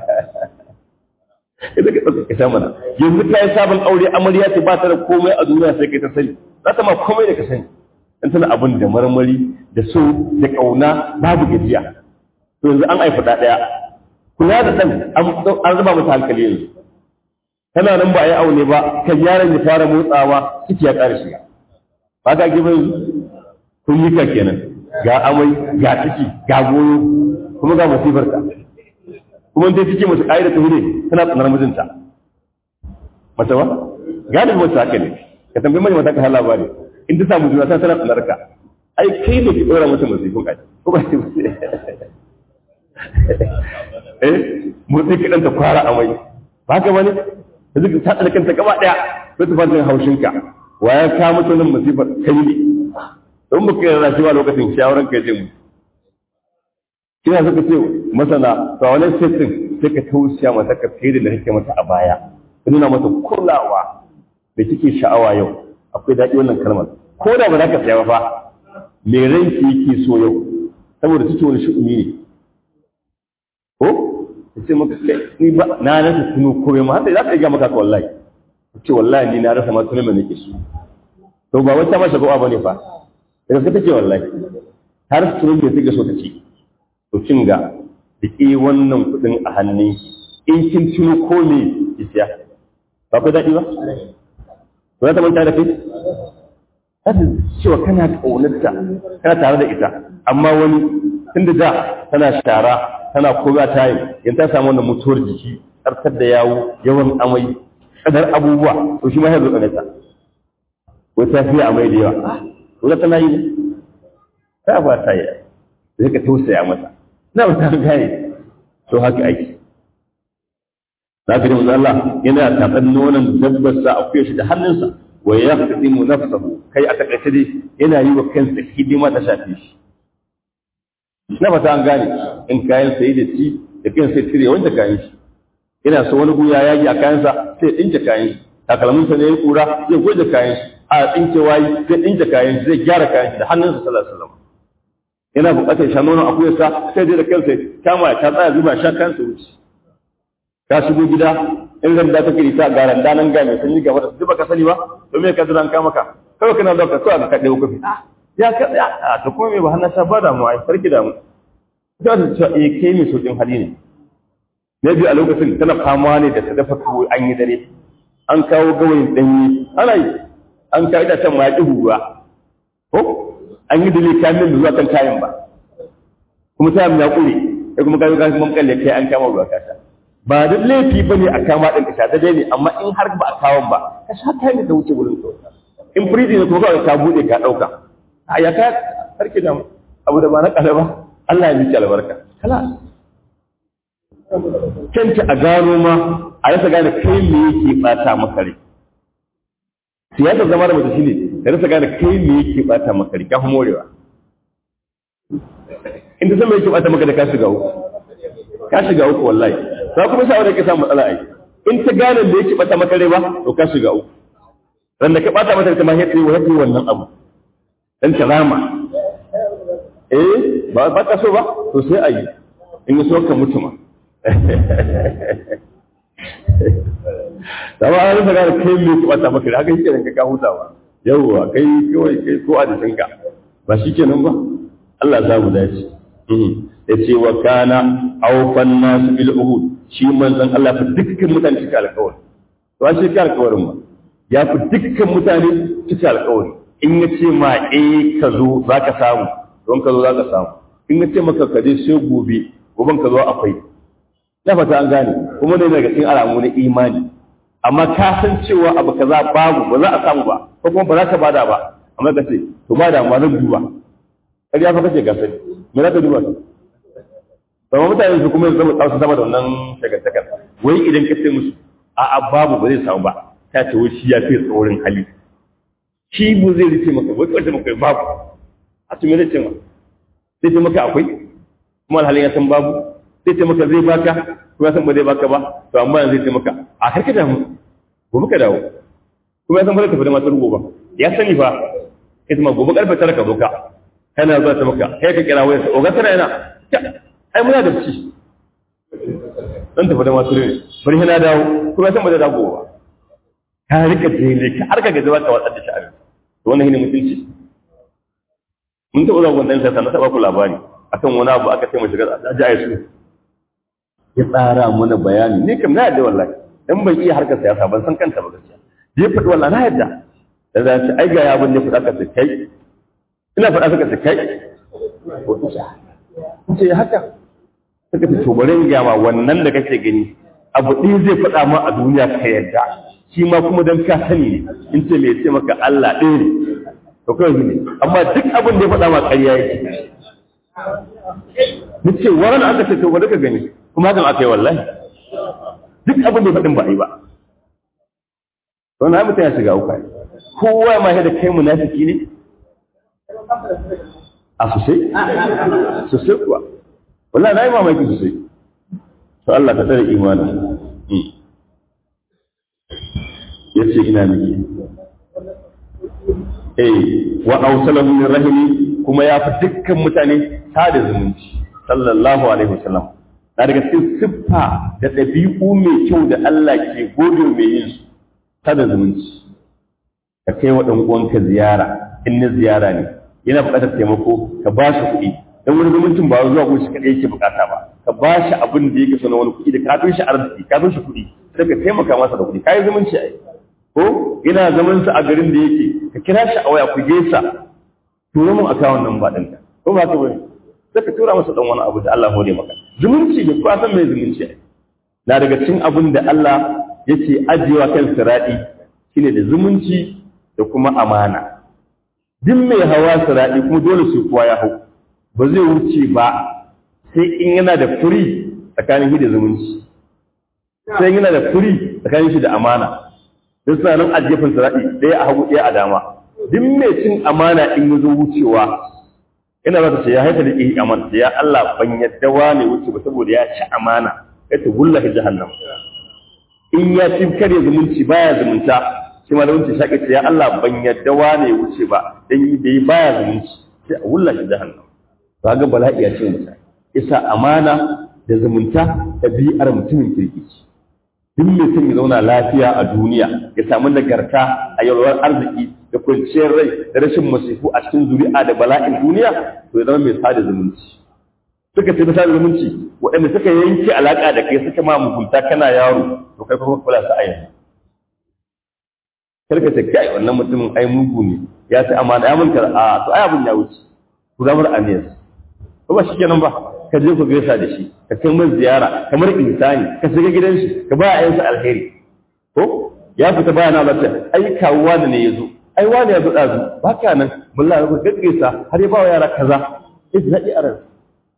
ki zaka ɗauka ka sha mana yanzu ta yi sabon aure amarya ce ba ta da komai a duniya sai kai ta sani za ta ma komai da ka sani in tana abin da marmari da so da ƙauna babu gajiya to yanzu an haifa ɗa ɗaya kula da ɗan an zuba mata hankali yanzu tana nan ba a yi aune ba kan yaron ya fara motsawa ciki ya ƙara shiga ba ka gaba kun yi ka kenan ga amai ga ciki ga goyo kuma ga masifar ta kuma ta ciki mace ƙa'ida ta hude tana tsanar mijinta mace ba gani mace haka ne ka tambayi mai mata ka hala ba ne in ta samu juna ta tana tsanar ka ai kai ne ki ɗora mata masifin ƙai ko ba ce eh motsi kaɗan ta kwara amai ba ka bane da zuka ta tsada kanta gaba ɗaya sai ta fara haushinka wa ya kawo mata wannan masifar kai ne don ba kai rashi ba lokacin shawaran kai zai mutu kina suka ce masana to a wani setting sai ka tausaya mata ka fiye da kake mata a baya ka nuna mata kulawa da kike sha'awa yau akwai daɗi wannan kalmar ko da ba za ka saya ba fa me ranki yake so yau saboda take wani shi'umi ne ko ta ce maka kai ni ba na rasa tuno komai ma haka za ta iya maka ka wallahi ta ce wallahi ni na rasa ma tuno mai nake so to ba wata ma shagwa bane fa da gaske take wallahi har tuno mai take so ta ce to kin ga da ke wannan kuɗin a hannun in kin tuno ko me ki siya ba ku daɗi ba to za ta manta da kai ta cewa kana ƙaunarta kana tare da ita amma wani tunda da tana shara tana koga ta yi in ta samu wannan mutuwar jiki tsarkar da yawo yawan amai tsadar abubuwa to shi ma ya zo ta ko ta fiye amai da yawa ko za tana yi ne ta ba ta yi sai ka tausaya mata na ba ta gane to haka ake za ka ji Allah yana tatsan nonon dabbar sa a kuya shi da hannunsa wa ya mu nafsahu kai a takaice dai yana yi wa kansa hidima ta shafe shi na fata an gane in kayan sayi da ci da kan sai cire wanda kayan shi yana so wani guya yagi a kayansa sai dinke kayan shi takalminsa ne ya kura zai goje kayan shi a tsinke wayi zai dinke kayan shi zai gyara kayan shi da hannunsa sallallahu alaihi wasallam yana buƙatar sha nonon akuyarsa sai dai da kansa kama ta tsaya zuba sha kansa wuce ka shigo gida in randa ta kiri ta ga randa nan ga mai sanyi gaba da zuba ka sani ba to me ka jira an kama ka kawai kana da ka kawai ka kaɗe kofi ya ka a to kuma me ba hannun sha ba da mu ai sarki da mu ta ta cewa eh kai mai saukin hali ne na biyu a lokacin tana fama ne da ta dafa tuwo an yi dare an kawo gawayin danyi ana yi an kawo itacen ma ya ƙi ruwa ko an yi dole kayan da zuwa kan kayan ba kuma ta ya ƙure ya kuma kawo kayan mun kalle kai an kama ruwa kasa ba da laifi ba ne a kama ɗin ka sha daidai ne amma in har ba a kawon ba ka sha kayan da wuce wurin kawai in firiji ne kuma kawai ka buɗe ka ɗauka a ya ka harki da abu da ba na ƙala ba Allah ya miki albarka kala kanta a gano ma a rasa gane kai me yake bata maka rai siyasar zama da mace shine da rasa gane kai me yake bata maka rai kafin morewa in ta san me yake bata maka da ka shiga uku ka shiga uku wallahi za kuma sa wanda ke samu matsala ai in ta gane da yake bata maka rai ba to ka shiga uku ran da ka bata mata ta ma yake wa yake wannan abu dan karama eh ba ba ka so ba to sai ayi in so ka mutuma da ba an rasa gane kai mai kwata maka da haka shi kenan ka ka hutawa yawwa kai kawai kai ko a jikinka ba shi kenan ba Allah za mu dace ya ce wa kana aufan nasu bil uhud shi manzon Allah fa dukkan mutane cika alƙawari to an cika alƙawarin ba ya fi dukkan mutane cika alƙawari in ya ce ma eh ka zo za ka samu don ka zo za ka samu in ya ce maka ka je sai gobe goben ka zo akwai na fata an gane kuma ne daga cikin alamu na imani amma ka san cewa abu kaza babu ba za a samu ba ko kuma ba za ka bada ba amma ka ce to ba da ma zan duba kar ya fa kace ga sani me za ka duba to mutane su kuma zama tsawo sama da wannan shagantakar wai idan ka ce musu a a babu ba zai samu ba ta ce wai shi ya fi tsorin hali shi bu zai rike maka wai kawai maka babu a ce me zai ce ma zai ce maka akwai kuma alhalin ya san babu zai ce maka zai baka kuma ya san ba zai baka ba to amma yanzu zai ce maka a karka damu gobe ka dawo kuma ya san ba zai tafi da matar gobe ya sani fa ita ma gobe karfe tara ka zo ka kana zuwa ta maka kai ka kira wayarsa oga tana yana ai muna da ci dan tafi da matar ne bari hana dawo kuma ya san ba zai dawo ba ka rika jele ka har ka gaji ka watsar da sha'ani to wannan shine mutunci mun taɓa zuwa wannan sai na taɓa ku labari akan wani abu aka ce mu shiga aji a su ya tsara mana bayani ni kam na yadda wallahi dan ban iya harkar siyasa ban san kanta ba gaskiya ya faɗi wallahi na yadda da za ta ai ga ya abin da faɗa ka kai ina faɗa suka ta kai ko isha ce haka suka ce to bari in ga ma wannan da kake gani abu ɗin zai faɗa ma a duniya ka yadda shi ma kuma dan ka sani ne in ce me ce maka Allah ɗaya ne to kawai ne amma duk abin da ya faɗa ma ƙarya yake ni ce waran aka ce to ba duka gani kuma hakan aka yi wallahi duk abin da faɗin ba a yi ba to na mutum ya shiga uku kowa ma da kai munafiki ne a sosai sosai kuwa wallahi na yi mamaki sosai to Allah ka tsare imanin ya ce ina miki eh wa ausalahu min rahimi kuma ya fi dukkan mutane sada zumunci sallallahu alaihi wasallam na daga cikin siffa da ɗabi'u mai kyau da Allah ke gode mai yin su sada zumunci ka kai wa uwanka ziyara in na ziyara ne yana buƙatar taimako ka ba shi kuɗi dan wani zumuncin ba zuwa ko shi kaɗai yake buƙata ba ka ba shi abin da yake so na wani kuɗi da ka fi shi arziki ka fi shi kuɗi sai ka taimaka masa da kuɗi ka yi zumunci ai ko yana zaman sa a garin da yake ka kira shi a waya ku gesa tura mun akawun nan ba ɗinka ko ba ka bane sai ka tura masa dan wani abu da Allah hore maka zumunci ne ko a san mai zumunci na daga cikin abin da Allah yake ajiyewa kan siradi shine da zumunci da kuma amana duk mai hawa siradi kuma dole su kuwa ya hau ba zai wuce ba sai in yana da furi tsakanin shi da zumunci sai yana da furi tsakanin shi da amana duk suna nan a gefen siradi ɗaya a hagu ɗaya a dama duk mai cin amana in ya zo wucewa ina za ta ce ya haita da ihi amana ya Allah ban yadda wane wuce ba saboda ya ci amana ya ta gulla shi jahannam in ya ci kare zumunci baya zumunta shi ma zumunci shaƙi ce ya Allah ban yadda wane wuce ba dan yi da yi baya zumunci sai a gulla shi jahannam ba ga bala'i ya ce mutane isa amana da zumunta ɗabi'ar mutumin kirki duk mai son ya zauna lafiya a duniya ya samu nagarta a yalwar arziki da kwanciyar rai da rashin masifu a cikin zuri'a da bala'in duniya to ya zama mai sada zumunci suka ce misali zumunci waɗanda suka yanke alaƙa da kai suka ma mugunta kana yaro to kai kuma kula su a yanzu karka ce kai wannan mutumin ai mugu ne ya ce amma ya mun a to ai abin ya wuce ku zamar aniyas ko ba shikenan ba ka je ku gaisa da shi ka kai mai ziyara kamar insani ka shiga gidan shi ka ba a yansa alheri ko ya fita bayana ba ta ai kawuwa da ne ya zo ai wani ya zo ɗazu ba ka nan mulla ya ga gaisa har ya ba wa yara kaza ya ji daɗi a ransa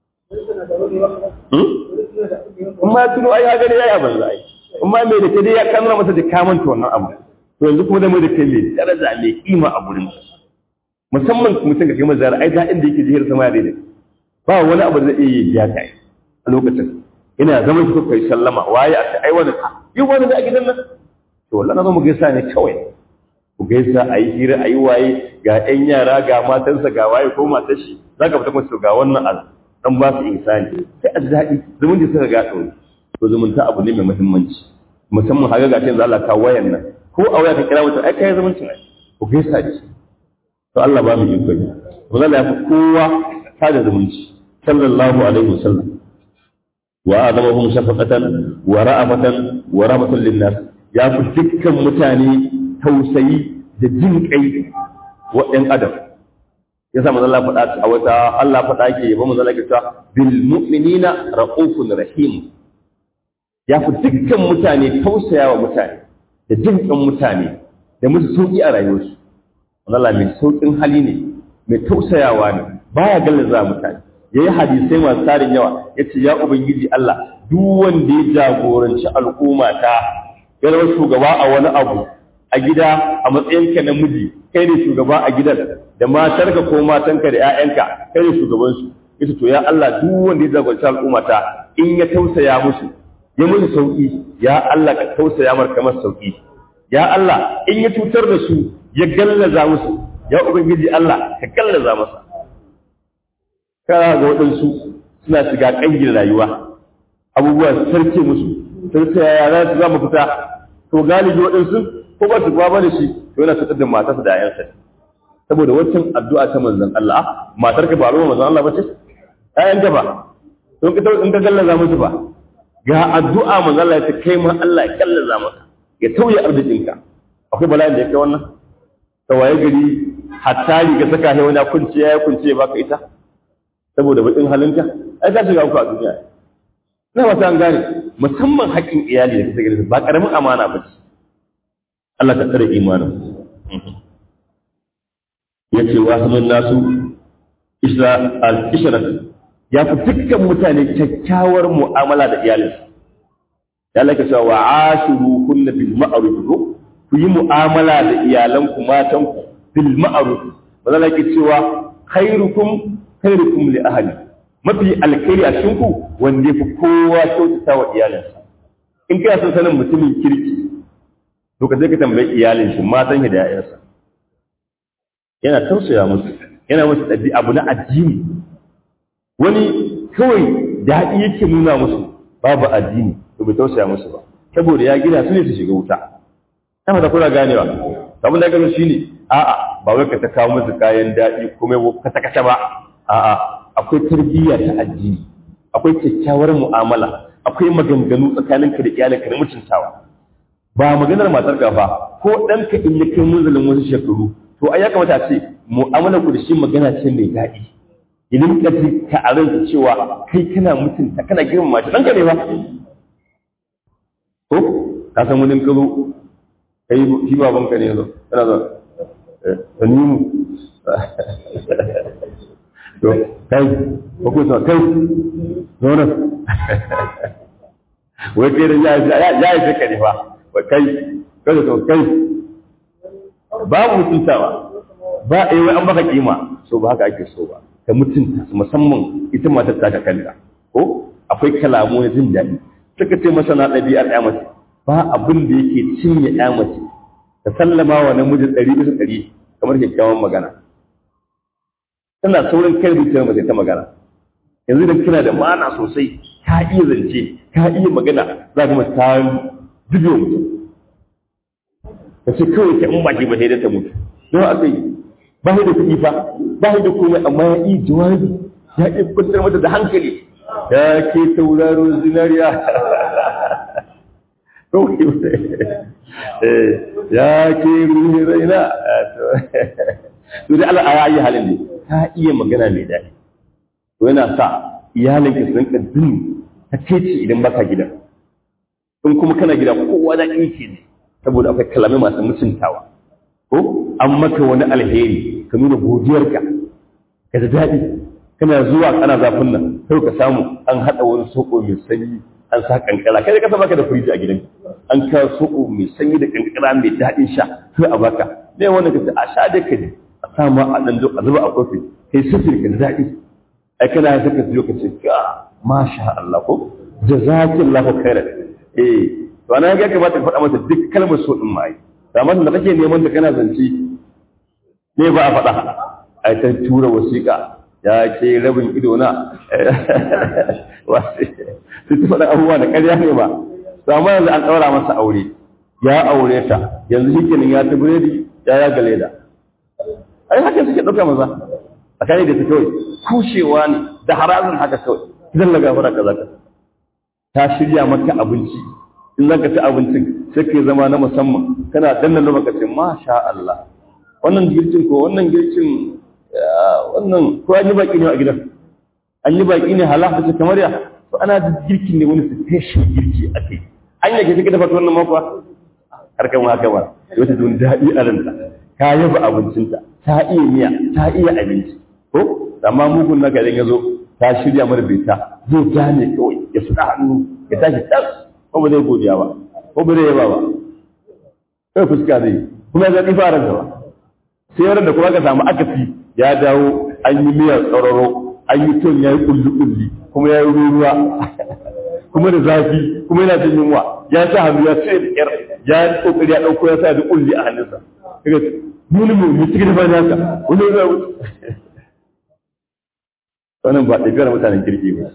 in ma tuno ai ya gani ya yi abin zai in ma mai da ke dai ya kanura masa da kamanta wannan abu to yanzu kuma da mai da kai mai daraja mai kima a gurin musamman mutum ka kai mazara ai daɗin da yake jihar sama ya daidai ba wani abu da zai iya biya ka a lokacin ina zaman su kai sallama waye a ai wani yi wani da a gidan nan to wallahi na zo mu gaisa ne kawai ku gaisa a yi hira a yi waye ga 'yan yara ga matansa ga waye ko matar shi za ka fita kuma ga wannan abu dan ba su insani sai a ji daɗi zumunci suka ga ɗauri to zumunta abu ne mai muhimmanci musamman haka ga yanzu Allah ka wayan nan ko a waya ka kira mutum ai kai zumuncin ai ku gaisa da shi to Allah ba mu iko ne to Allah ya fi kowa sada zumunci sallallahu alaihi wasallam wa adamahum shafaqatan wa ra'afatan wa rahmatan linnas ya fi dukkan mutane tausayi da jin kai wa ɗan adam ya sa manzo Allah faɗa a wata Allah faɗa yake yabo manzo Allah cewa bil mu'minina raufun rahim ya fi dukkan mutane tausayawa mutane da jin kan mutane da musu sauki a rayuwarsu manzo Allah mai saukin hali ne mai tausayawa ne baya gallaza mutane yayi hadisai masu tarin yawa yace ya ubangiji Allah duk wanda ya jagoranci al'umma ta ya zama shugaba a wani abu a gida a matsayinka na miji kai ne shugaba a gidan da matarka ko matanka da 'ya'yanka kai ne shugabansu ita to ya Allah duk wanda ya jagoranci al'umma ta in ya tausaya musu ya musu sauki ya Allah ka tausaya mar kamar sauki ya Allah in ya cutar da su ya gallaza musu ya ubangiji Allah ka gallaza masa kana ga waɗansu suna shiga ƙangin rayuwa abubuwa su sarke musu sarke ya za su zama fita to galibi waɗansu ko ba su ba ba da shi to yana cutar da matarsa da 'ya'yansa saboda wancan addu'a ta manzon Allah matar ka ba ruwa manzon Allah bace ayan ka ba to ka in ka gallaza musu ba ga addu'a manzon Allah ya kai ma Allah ya gallaza maka ya tauye arzikinka akwai bala'in da ya kai wannan ta waye gari hatta riga saka he wani kunci ya kunci ya baka ita saboda bakin halinka ai ka shiga uku a duniya na wata an gane musamman haƙƙin iyali da kake gani ba karamin amana ba ce Allah ka tsare imanin yace wa sanan nasu isra al-ishrat ya fi dukkan mutane kyakkyawar mu'amala da iyalinsu ya laka cewa wa ashiru kunna bil ma'ruf ku yi mu'amala da iyalanku matanku bil ma'ruf ba za ki cewa khairukum khairukum li ahli mafi alkhairi a cikin ku wanda yafi kowa kyautata wa iyalinsa in kana son sanin mutumin kirki to ka je ka tambayi iyalin shi matan da 'ya'yansa yana tausaya musu yana musu ɗabi abu na addini wani kawai daɗi yake nuna musu babu addini to bai tausaya musu ba saboda ya gina su ne su shiga wuta ta fata kuna ganewa abin da gano shine a'a ba wai ka ta kawo musu kayan daɗi kuma ka ta kashe ba a'a akwai tarbiyya ta addini akwai kyakkyawar mu'amala akwai maganganu tsakaninka da iyalinka na mutuntawa ba maganar matar gafa ko ɗanka in ya kai munzalin wasu shekaru to ai ya kamata a ce mu'amala ku da shi magana ce mai daɗi idan ka ji ka a ranka cewa kai kana mutunta kana girmama shi ɗanka ne ba ko ka san wani ka zo kai shi baban ka ne zo kana zo ta nimu to kai ko ko so kai zo nan wai kai da ya ya ya ka ne fa kai kada to kai babu mutuntawa ba a yi an baka kima so ba haka ake so ba ka mutunta musamman ita matar ta kanta ko akwai kalamu na jin daɗi suka ce masana ɗabi'ar ya mace ba abin da yake cinye ya mace ta sallama wa namiji ɗari bisa ɗari kamar kyakkyawan magana tana saurin kai zuciyar mace ta magana yanzu da kina da mana sosai ka iya zance ka iya magana za ka ta zube mutum ka ce kawai ka in ba ki ba sai ta mutu don aka yi ba da kuɗi fa ba da komai amma ya yi jawabi ya ƙi kwantar mata da hankali ya ke tauraro zinariya ya ke ruhi raina to dai Allah ya yi halin ne ta iya magana mai daɗi to yana sa iyalin ka sun kaddin ta ce idan baka gida in kuma kana gida kowa da ke ne saboda akwai kalamai masu mutuntawa ko an maka wani alheri ka nuna godiyarka ka da daɗi kana zuwa kana zafin nan sai ka samu an haɗa wani soko mai sanyi an sa kankara kai ka baka da firiji a gidan an ka soko mai sanyi da kankara mai daɗin sha sai a baka ne wanda ka ce a sha da ka ne a sa ma a ɗan a zuba a kofi kai sifir ka da daɗi ai kana ya saka su ka ce ka masha Allah ko jazakillahu khairan eh to ana ga kamata ka faɗa masa duk kalmar so din mai amma da kake neman ta kana zance ne ba a faɗa ai ta tura wasiƙa ya ke rabin ido na wasu su ta faɗa abubuwa da ƙarya ne ba amma yanzu an ɗaura masa aure ya aure ta yanzu shi kenan ya ta biredi ya ya gale da ai haka suke ɗauka maza a kare da ta kawai kushewa ne da harazin haka kawai zan laga fara kaza ka ta shirya maka abinci in zaka ci abincin sai ka zama na musamman kana danna lokacin masha Allah wannan girkin ko wannan girkin wannan ko an yi baki ne a gidan an yi baki ne halaka ce kamar ya to ana da girkin ne wani special girki a kai an yake kike dafa wannan makwa har kan haka ba wata don daɗi a ranta ka yaba abincinta ta iya miya ta iya abinci ko amma mugun naka idan ya zo ta shirya mara beta zai gane kawai ya suɗa hannu ya tashi tas ko ba zai godiya ba ko ba zai yaba ba kai fuska zai kuma ya zaɓi fara gaba sai yaran da kuma ka samu akasi ya dawo an yi miyar tsararo an yi ton ya yi kulli-kulli kuma ya yi ruwa kuma da zafi kuma yana jin yunwa ya sa hannu ya sai da ƙyar ya yi kokari ya ɗauko ya sa da kulli a hannunsa kaga muni mu mu cikin ba nasa wani ya wuce wannan ba ɗabi'ar mutanen kirki ba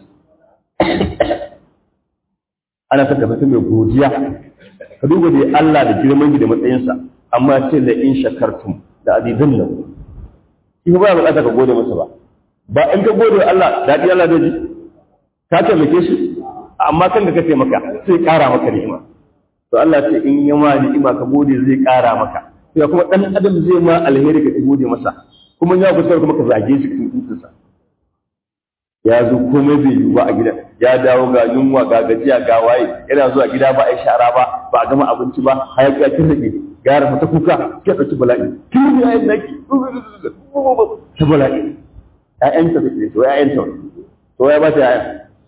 ana saka mutum mai godiya ka duba da Allah da girman da matsayinsa amma ce la in shakartum da azizun nan shi ba ya bukata ka gode masa ba ba in ka gode Allah daɗi Allah zai ji ka taimake shi amma kan da ka taimaka sai ƙara maka ni'ima to Allah ce in ya ma ni'ima ka gode zai ƙara maka to kuma dan adam zai ma alheri ka gode masa kuma ya kusa kuma ka zage shi cikin tutunsa ya zo komai bai yiwu ba a gidan ya dawo ga yunwa ga gajiya ga waye yana zuwa gida ba a yi shara ba ba a gama abinci ba hayaki ya kirrake gara mata kuka ke ɗauki bala'i kin ya yi naki ta bala'i ƴaƴanta da ke to ƴaƴanta to ya ba ta ƴaƴa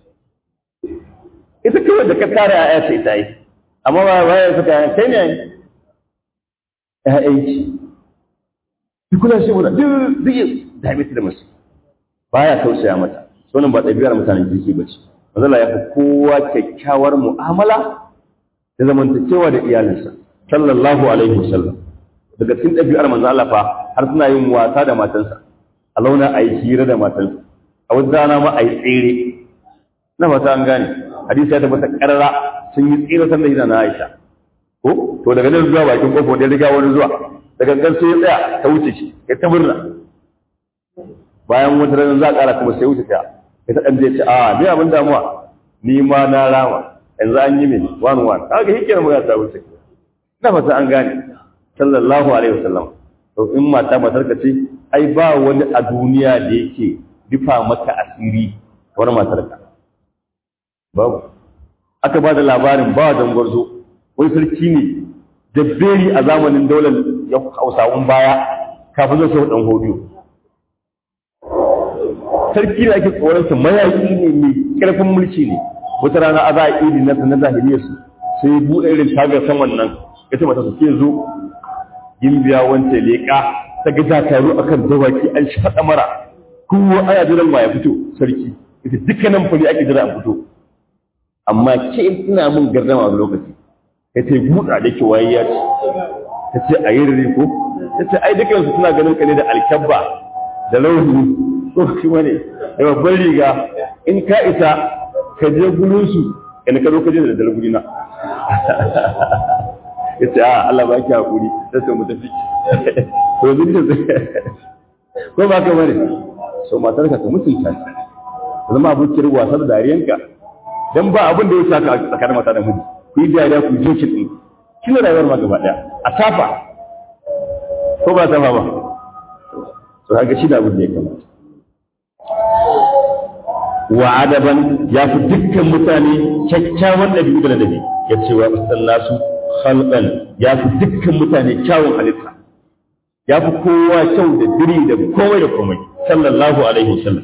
ita kawai da ka tara ƴaƴa ce ita yi amma ba ba ya saka kai ne ƴaƴanki ki kula shi mu da duk zai dame ta da masu baya tausaya mata sunan ba ɗabi'ar mutanen kirki ba ce manzala ya fi kowa kyakkyawar mu'amala da zamantakewa da iyalinsa sallallahu alaihi wasallam daga cikin ɗabi'ar manzo Allah fa har suna yin wasa da matansa a launa a yi hira da matansa a wata rana ma a yi tsere na fata an gane hadisi ya tabbata karara sun yi tsere san da yana na Aisha ko to daga nan zuwa bakin kofar da riga wani zuwa daga gan sai ya tsaya ta wuce shi ya ta murna bayan wata rana za a ƙara kuma sai wuce ta ya ta ɗan zai ce a ni abin damuwa ni ma na rama yanzu an yi min one one kaga hike na magana ta wuce na fata an gane sallallahu alaihi wasallam to in mata matar ka ce ai ba wani a duniya da yake rufa maka asiri wani matar ka babu aka ba da labarin ba da gwarzo wani sarki ne jabberi a zamanin daular ya hausawan baya kafin zai sau dan hodiyo sarki da ake tsoronsa mayaƙi ne mai ƙarfin mulki ne wata rana a za a idi na na zahiriyar su sai buɗe irin tagar san wannan ya ce mata su ke zo gimbiya wance leƙa ta ga dakaru akan dawaki an shaɗa mara kowa ana jiran ma ya fito sarki ita dukkanin fari ake jira a fito amma ke ina mun gardama a lokaci ka ce buɗa da ke waye ya ce ta ce a yi rere ko ta ce ai dukansu suna ganin ka ne da alkyabba da launi ko shi wane da babban riga in ka isa ka je gulunsu in ka zo ka je da dalar gudina ya ce a Allah ba ki haƙuri ta ce mu tafi to yanzu ne ko ba ka bane so matar ka ka mutunta ta zama abokin wasa da dariyanka dan ba abin da ya saka a tsakanin mata da miji ku yi dariya ku je shi shi ne rayuwar ma gaba daya a tafa ko ba tafa ba to kaga shi da abin da ya kamata wa adaban ya fi dukkan mutane kyakkyawan ɗabi'u da ladabi ya ce wa nasu khalqan ya fi dukkan mutane kyawun halitta ya fi kowa kyau da diri da komai da komai sallallahu alaihi wasallam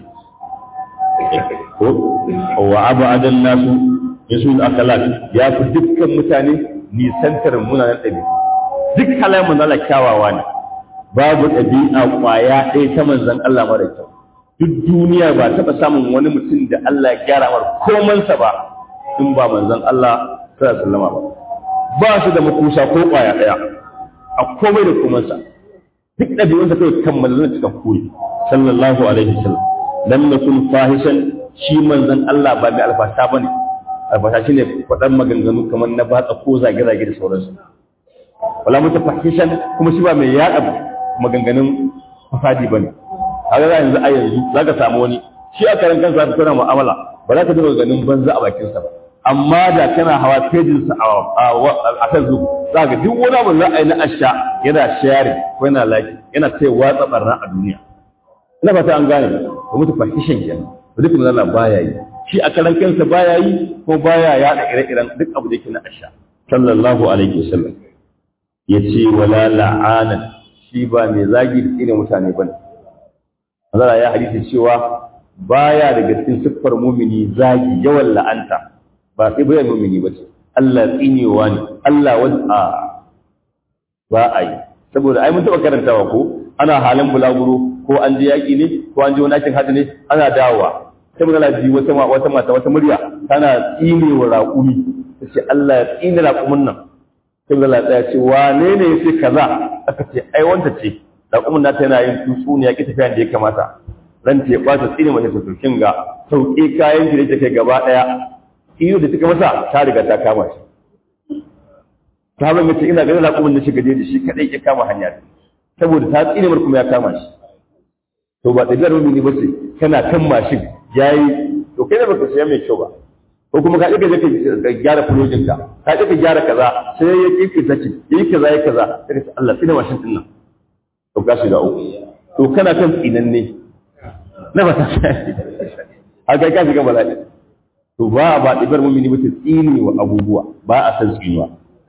wa abu adan nasu yasul akalat ya fi dukkan mutane nisantar munanan ɗabi'u duk halayen manzala kyawawa ne babu ɗabi'a ƙwaya ɗaya ta manzan Allah mara kyau duk duniya ba taɓa samun wani mutum da Allah ya gyara mar komansa ba in ba manzan Allah sallallahu alaihi ba ba su da makusa ko ƙwaya ɗaya a komai da komansa duk ɗabi'unsa kai kammala na cikin kuri sallallahu alaihi wasallam lam nakun fahishan shi manzan Allah ba mai alfasha bane alfasha shine faɗan maganganu kamar na batsa ko zage-zage da sauransu wala mutafahishan kuma shi ba mai yaɗa maganganun fasadi bane kaga za yanzu a yanzu za ka samu wani shi a karan kansa ka tana mu'amala ba za ka ji maganganun banza a bakinsa ba amma da kana hawa pejinsa a kan zuku za ka duk wani abu za a yi na asha yana share ko yana laki yana sai watsa barna a duniya ina fata an gane ba mutu fahishin kenan ba duk mun Allah baya yi shi a karan kansa baya yi ko baya yaɗa ire-iren duk abu da yake na asha sallallahu alaihi wasallam yace wala la'anan shi ba mai zagi da tsine mutane bane Allah ya hadisi cewa baya daga cikin siffar mumini zagi yawan la'anta ba sai bayan mumini ba ce Allah tsinewa ne Allah wada ba a yi saboda ai mun taɓa karantawa ko ana halin bulaguro ko an je yaƙi ne ko an je wani aikin hajji ne ana dawowa sai mun ji wata wata mata wata murya tana tsinewa raƙumi ta ce Allah ya tsine raƙumin nan sai mun tsaya ce wane ne ya ce kaza aka ce ai wanta ce raƙumin nata yana yin tutsu ne ya ƙi tafiya da ya kamata ran ta ya ɓata tsine mace ta turkin ga sauƙe kayan ki da take gaba ɗaya iyo da take masa ta riga ta kama shi ta ban mace ina ganin raƙumin da shiga da shi kaɗai ya kama hanya saboda ta tsine mar kuma ya kama shi to ba ɗabi'ar mumini ba ce kana kan mashin yayi to kai ne baka siya mai kyau ba ko kuma ka ɗaga ka gyara fulojin ka ka ɗaga gyara kaza sai ya ƙiƙi sace yi kaza ya kaza sai ka Allah tsine mashin ɗin nan to ka shiga uku to kana kan tsinanne na ba ta haka ka shiga bala'i to ba ba ɗibar mumini ba ta tsini wa abubuwa ba a san tsinuwa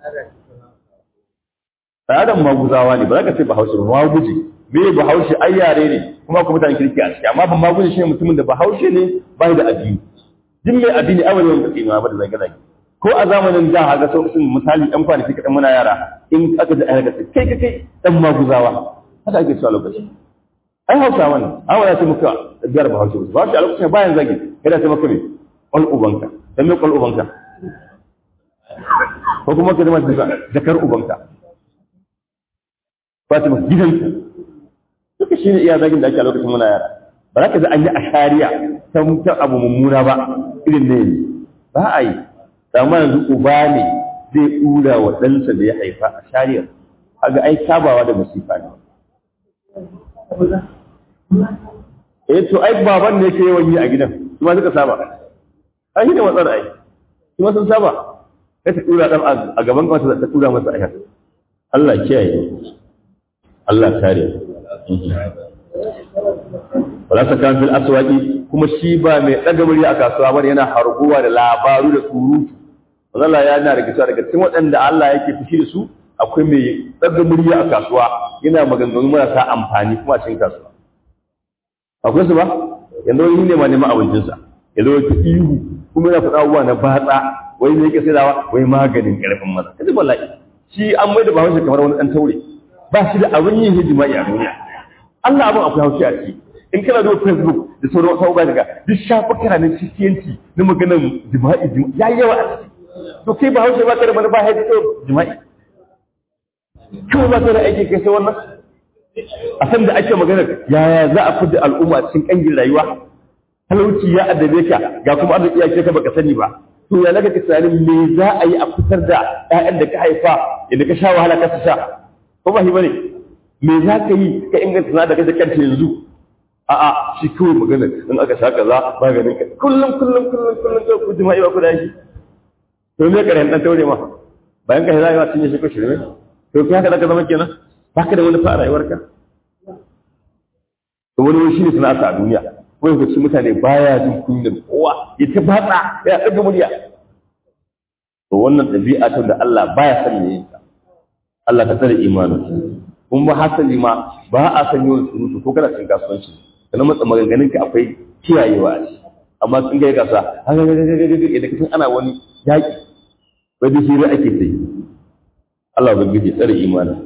adam maguzawa ne ba za ka ce bahaushe ba maguji me bahaushe ai yare ne kuma kuma mutane kirki a ciki amma ba maguji shine mutumin da bahaushe ne ba da addini din mai addini a wani wanda tsinuwa ba da zage zage ko a zamanin da haka sau sun misali ɗan kwanaki kaɗan muna yara in aka ji ayyuka sai kai kai kai ɗan maguzawa haka ake cewa lokaci ai hausa wani an wani sai muka biyar bahaushe ba bahaushe a lokacin bayan zage kada sai maka ne ƙwal ubanka dan me ƙwal ubanka ko kuma ka zama jakar ubanka Fatima gidanka duka shi ne iya zagin da ake a lokacin muna yara ba za ka ji an yi ashariya ta mutan abu mummuna ba irin ne ba a yi amma yanzu uba ne zai ɗura wa ɗansa da ya haifa a shariyar haga ai kabawa da masifa ne eh to ai baban ne ke yawan yi a gidan kuma suka saba ai ne matsar ai kuma sun saba sai ta tura dan a gaban kawai ta tura masa ayat Allah kiyaye Allah kare wala sakan fil aswaqi kuma shi ba mai daga murya a kasuwa bane yana harguwa da labaru da surutu Allah ya yana daga daga cikin waɗanda Allah yake fushi da su akwai mai daga murya a kasuwa yana maganganu marasa amfani kuma a cikin kasuwa akwai su ba yanzu wani ne ma neman abincinsa ya zo ta ihu kuma yana faɗa abubuwa na batsa wai ne yake saidawa wai maganin ƙarfin maza kaji wallahi shi an mai da bahaushe kamar wani ɗan taure ba shi da abin yin hijima'i a duniya Allah abin akwai haushi a ciki in kana da Facebook da sauran wasu abubuwa daga duk shafukan na cikiyanci na maganar jima'i ya yawa a ciki to kai bahaushe ba ka da manufa ya ji jima'i kawai ba ka da aiki kai sai wannan a san da ake magana yaya za a fidda al'umma cikin kangin rayuwa talauci ya addabe ka ga kuma arziki ya ka baka sani ba to ya laka tunanin me za a yi a fitar da ƴaƴan da ka haifa yadda ka sha wahala ka sha ko ba shi bane me za ka yi ka inganta sana da kai kanta yanzu a'a shi kawai magana in aka sha kaza maganin ka kullum kullum kullum kullum ka ku jima'i ba ku da shi to me karen dan taure ma bayan ka hira cinye shi ko shirme to kai haka zaka zama kenan baka da wani fa a rayuwarka to wani shi ne sana'a a duniya wani ko mutane baya jin kunyar kowa ya ta batsa ya ɗaga murya to wannan ɗabi'a ta da Allah baya son yayin ta Allah ka tsare imanin kun ba hasali ma ba a san yawan surutu ko kana cin kasuwanci kana matsa maganganun ka akwai kiyayewa a ciki amma sun ga kasa haka ga ga ga ga da kasan ana wani yaki wai da hira ake sai Allah ya gidi tsare imanin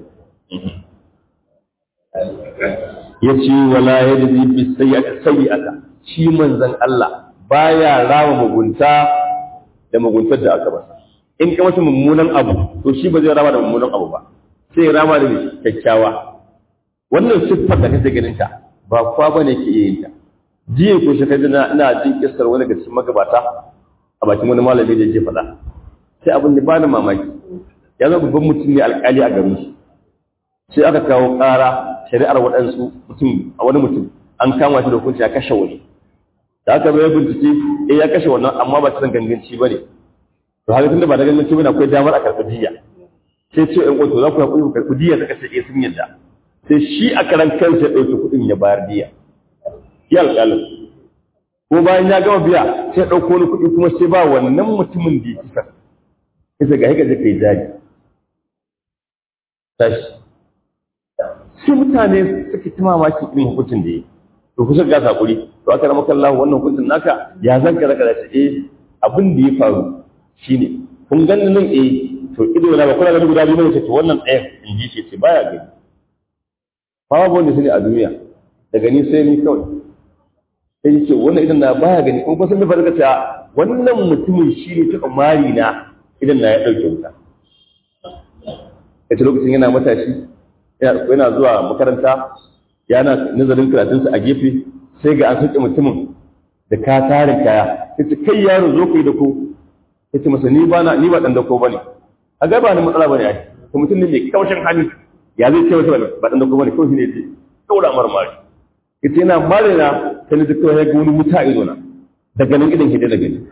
yace wala yajzi bis sayyi'ati sayyi'ata shi manzon Allah baya rawa mugunta da muguntar da aka masa in ka masa mummunan abu to shi ba zai rama da mummunan abu ba sai ya rama da kyakkyawa wannan siffar da kake ganin ta ba kwa bane ke yin ta jiya ko shi kaji na ina jin kissar wani ga cikin magabata a bakin wani malami da yake faɗa sai abin da bani mamaki ya zama babban mutum ne alƙali a garin shi sai aka kawo ƙara shari'ar waɗansu mutum a wani mutum an kama shi da hukunci ya kashe wani da aka bai bincike eh ya kashe wannan amma ba ta ganganci ba ne to haka tunda ba da ganganci bane akwai damar a karɓi diya sai ce ɗan ƙwato za ku haƙuri ku karɓi diya suka ce eh sun yadda sai shi a karan kansa ya ɗauki kuɗin ya bayar diya ya alƙalin ko bayan ya gama biya sai ɗauko wani kuɗi kuma sai ba wannan mutumin da ya kisa sai ga haka zai kai jari tashi sai mutane suka ta mamakin irin hukuncin da ya yi to kusa ga hakuri to aka rama kallahu wannan hukuncin naka ya zan ka zaka da eh abin da ya faru shine kun ganin nan eh to ido na ba kuna ganin guda biyu ne ce to wannan ɗayan in ji ce ce baya gani babu wanda su ne a duniya daga ni sai ni kawai sai yake wannan idan na baya gani kuma sun nufa daga cewa wannan mutumin shi ne taɓa mari na idan na ya ɗauke wuta ita lokacin yana matashi yana zuwa makaranta yana nazarin karatunsa a gefe sai ga an sauke mutumin da ka tarin kaya ya ce kai yaro zo ku yi da ku ya ce masa ni ba na ni ba ɗan dako ba ne a ga ba ni matsala ba ne ai to mutum ne mai kaushin hali ya zai ce masa ba ɗan dako ba ne kawai shi ne ya ce kaura marmari ya ce yana mare na sai na duk ya ga wani wuta a ido na daga nan idan hidda da gani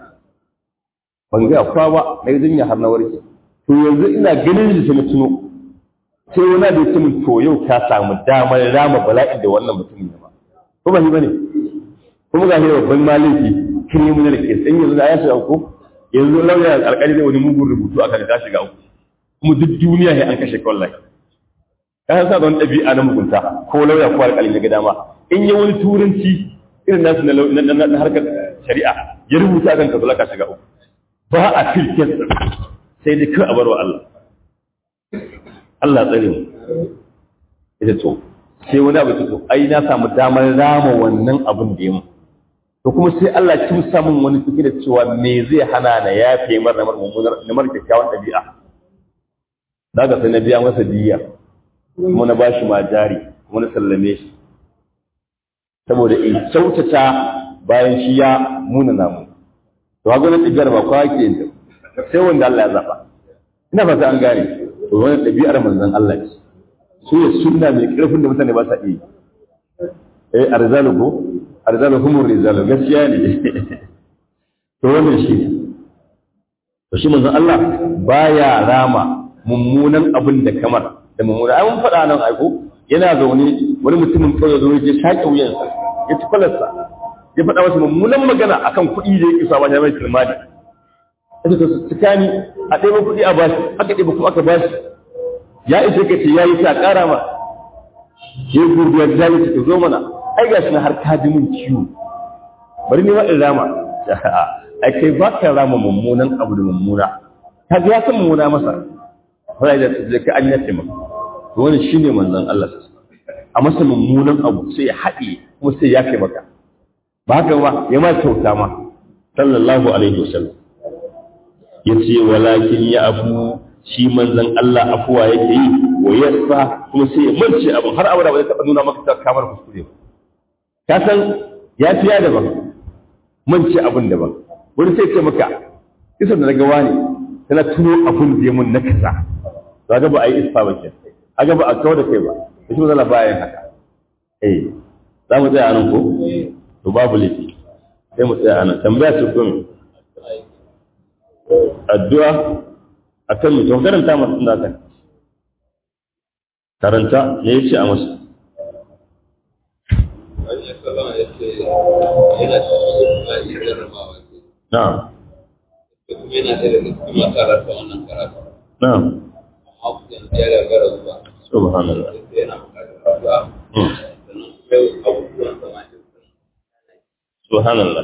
ban ga kwa ba na yi jinya har na warke to yanzu ina ganin shi sai na tuno sai wani da ya min to yau ka samu damar rama bala'in da wannan mutumin ya ba ko ba shi bane kuma ga shi babban maliki criminal case in yanzu da ya shiga uku yanzu lauya alƙali ne wani mugun rubutu aka ka shiga uku kuma duk duniya ne an kashe ka wallahi ka san sa don ɗabi'a na mugunta ko lauya ko alƙali ya ga dama in yi wani turanci irin nasu na harkar shari'a ya rubuta kan ka ka shiga uku ba a filkin sai dai kawai a barwa Allah Allah tsare mu ita to sai wani abu to ai na samu damar rama wannan abin da ya mu to kuma sai Allah kin samun wani fiki da cewa me zai hana na yafe mar na mummunar na mar kyakkyawan dabi'a daga sai na biya masa diya kuma na bashi ma jari kuma na sallame shi saboda in kyautata bayan shi ya muna namu to haka na tsigar ba kwa ke yin sai wanda Allah ya zaba ina fata an gane to wani ɗabi'ar manzon Allah ce su ya sunna mai ƙarfin da mutane ba sa iya eh arzalu ko arzalu humur rizalu gaskiya ne to wannan shi to shi manzon Allah baya rama mummunan abin da kamar da mummuna ai mun faɗa nan aiko yana zaune wani mutumin kawai zo ya shaƙe wuyansa ya ci kwalarsa ya faɗa masa mummunan magana akan kuɗi da ya kisa ba ya mai kilmani ita ta tsakani a ɗaya kuɗi a bashi aka ɗaya kuma aka bashi ya ishe ka ce ya yi ta ƙara ma ya yi gurbiya da ya ce zo mana ai ga shi na har ka ji min ciwo bari ni ma in rama ai kai ba ka rama mummunan abu da mummuna ka ga ya san mummuna masa fara da ta ka an yace maka to wannan shine manzon Allah a masa mummunan abu sai ya haɗe kuma sai ya kai maka ba haka ba ya ma kyauta ma sallallahu alaihi wasallam ya ce walakin ya afu shi manzan Allah afuwa yake yi wa yasa kuma sai ya mance abin har abada ba zai taɓa nuna maka kamar kuskure ba ka san ya fiya daban mance abin daban wani sai ce maka isa da daga wani tana tuno abin da ya mun na kasa to ga ba a yi isfa ba ke aga ba a kawo da kai ba da shi mazala bayan haka eh za mu tsaya anan ko to babu laifi sai mu tsaya anan tambaya ce ko addu'a akan mu to karanta masu da kan karanta me yace a masa na'am yana da daga cikin makaranta wannan karatu na'am amma kusan ya gagara zuwa subhanallah yana bukatar addu'a Hmm. sannan kuma abubuwan sama da subhanallah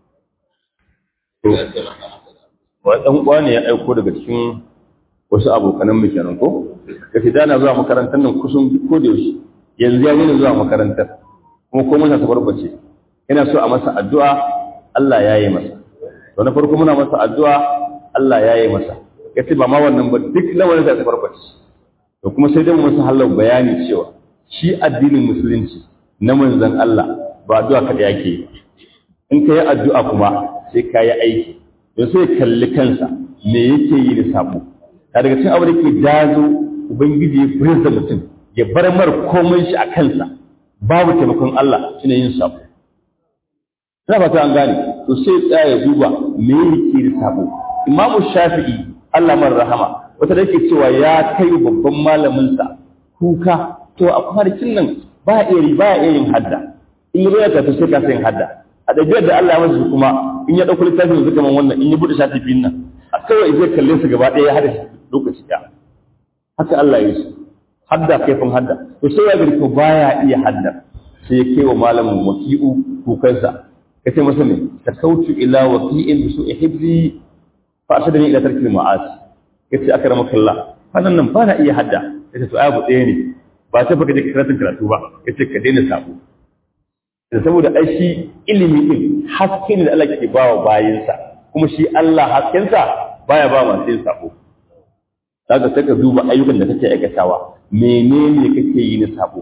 ya taimaka masa da wani ɗan uwa ne ya aiko daga cikin wasu abokanan mu kenan ko da ke dana zuwa makarantar nan kusan duk ko da yaushe yanzu ya nuna zuwa makarantar kuma ko masa tabarbace yana so a masa addu'a Allah ya yi masa to na farko muna masa addu'a Allah ya yi masa yace ba ma wannan ba duk lamarin da tabarbace to kuma sai dai mu masa halar bayani cewa shi addinin musulunci na manzon Allah ba addu'a kada yake yi in ka yi addu'a kuma sai ka yi aiki da sai kalli kansa me yake yi da sabo a daga cikin abu da ke jazo ubangiji ya fitar da mutum ya bar mar komai shi a kansa babu taimakon Allah shine yin sabo ina fata an gane to sai tsaya ya duba me yake da sabo imamu shafi'i Allah mar rahama wata da yake cewa ya kai babban malamin sa kuka to a kwanakin nan ba iya ba iya yin hadda in yi ta to sai ka yin hadda a ɗabi'ar da Allah ya masa kuma in ya ɗauko littafin yanzu kamar wannan in ya buɗe shafi biyun nan a kawai zai kalle su gaba ɗaya ya hada shi lokaci ɗaya haka Allah ya yi su hadda kaifin hadda to sai ya gari ko baya iya hadda sai ya kai wa malamin waki'u kukansa ka ce masa ne ta kautu ila waki'in bi su'i hibzi fa ashadani ila tarkil ma'asi yace akramaka Allah fannan nan ba na iya hadda yace to abu ɗaya ne ba ta baka je karatun karatu ba yace ka daina sabo da saboda ai shi ilimi din haske ne da Allah ke ba wa bayinsa kuma shi Allah haskensa baya ba masu yin sabo zaka saka duba ayyukan da kake aikatawa menene kake yi na sabo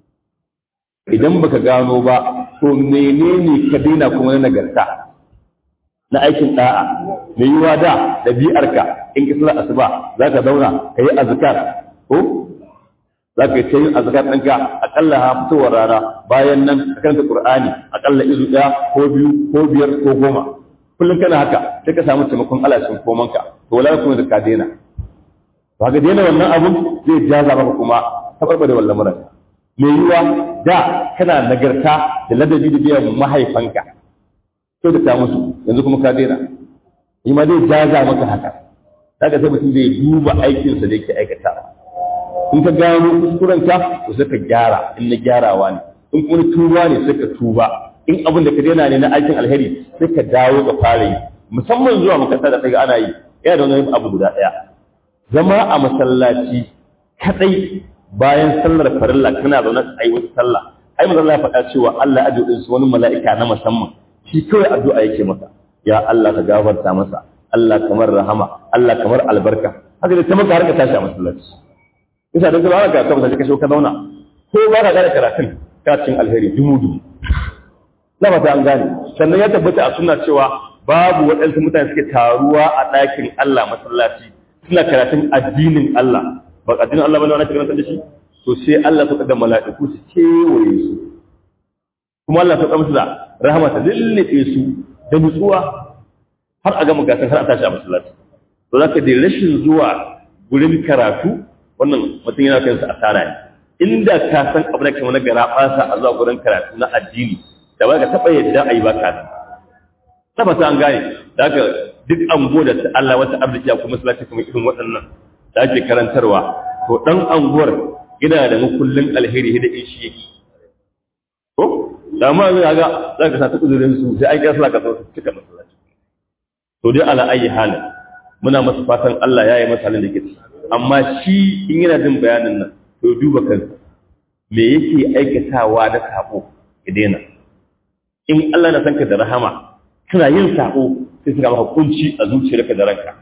idan baka gano ba to menene ka daina kuma na nagarta na aikin da'a mai yiwa da ɗabi'arka in ka sallar asuba za ka zauna ka yi azkar ko za ka yi ta yin azkar ɗinka aƙalla ha fitowar rana bayan nan ka karanta ƙur'ani aƙalla izu ɗaya ko biyu ko biyar ko goma kullum kana haka sai ka samu taimakon Allah cikin komanka to wala kuma da ka daina to haka daina wannan abun zai jaza maka kuma tabarba da wallan muran mai yiwa da kana nagarta da ladabi da biyan mahaifanka to da ta musu yanzu kuma ka daina yi ma zai jaza maka haka daga sai mutum zai duba aikinsa da yake aikatawa in ka gano kuskurenka to sai ka gyara in na gyarawa ne in kuma tuba ne sai ka tuba in abin da ka daina ne na aikin alheri sai ka dawo ka fara yi musamman zuwa makaranta da kai ana yi yana da wani abu guda ɗaya zama a masallaci kadai bayan sallar farilla kana zaune a yi wata sallah ai manzo Allah ya faɗa cewa Allah ya ajiye wani mala'ika na musamman shi kawai addu'a yake masa ya Allah ka gafarta masa Allah kamar rahama Allah kamar albarka haka da ta maka har ka tashi a masallaci isa da zuwa ka kafa ka ka zauna ko ba ka gane karatun ka cin alheri dumu dumu na fata an gane sannan ya tabbata a sunna cewa babu waɗansu mutane suke taruwa a ɗakin Allah masallaci suna karatun addinin Allah ba addinin Allah bane wani karatun da shi to sai Allah ta da mala'iku su kewaye su kuma Allah ta ɗauka musu da rahama ta lullube su da nutsuwa har a gama gasar har a tashi a masallaci to za ka dai rashin zuwa gurin karatu wannan mutum yana kansa asara ne inda ka san abu da kamar na gara fasa a zuwa gurin karatu na addini da ba ka taɓa yadda a yi ba ka tabbata an gane da haka duk ango da Allah wata arziki a kuma masallaci kuma irin waɗannan da ake karantarwa to ɗan anguwar yana da makullin alheri da in shi yake ko da ma zai ga za ka sa ta uzurin su sai an kira sallah ka zo su cika masallaci to dai ala ayi halin muna masa fatan Allah ya yi masa halin da ke amma shi in yana jin bayanin nan to duba kansa me yake aikatawa da sabo ya daina in Allah na san ka da rahama kana yin sabo sai suka maka kunci a zuciyarka da ranka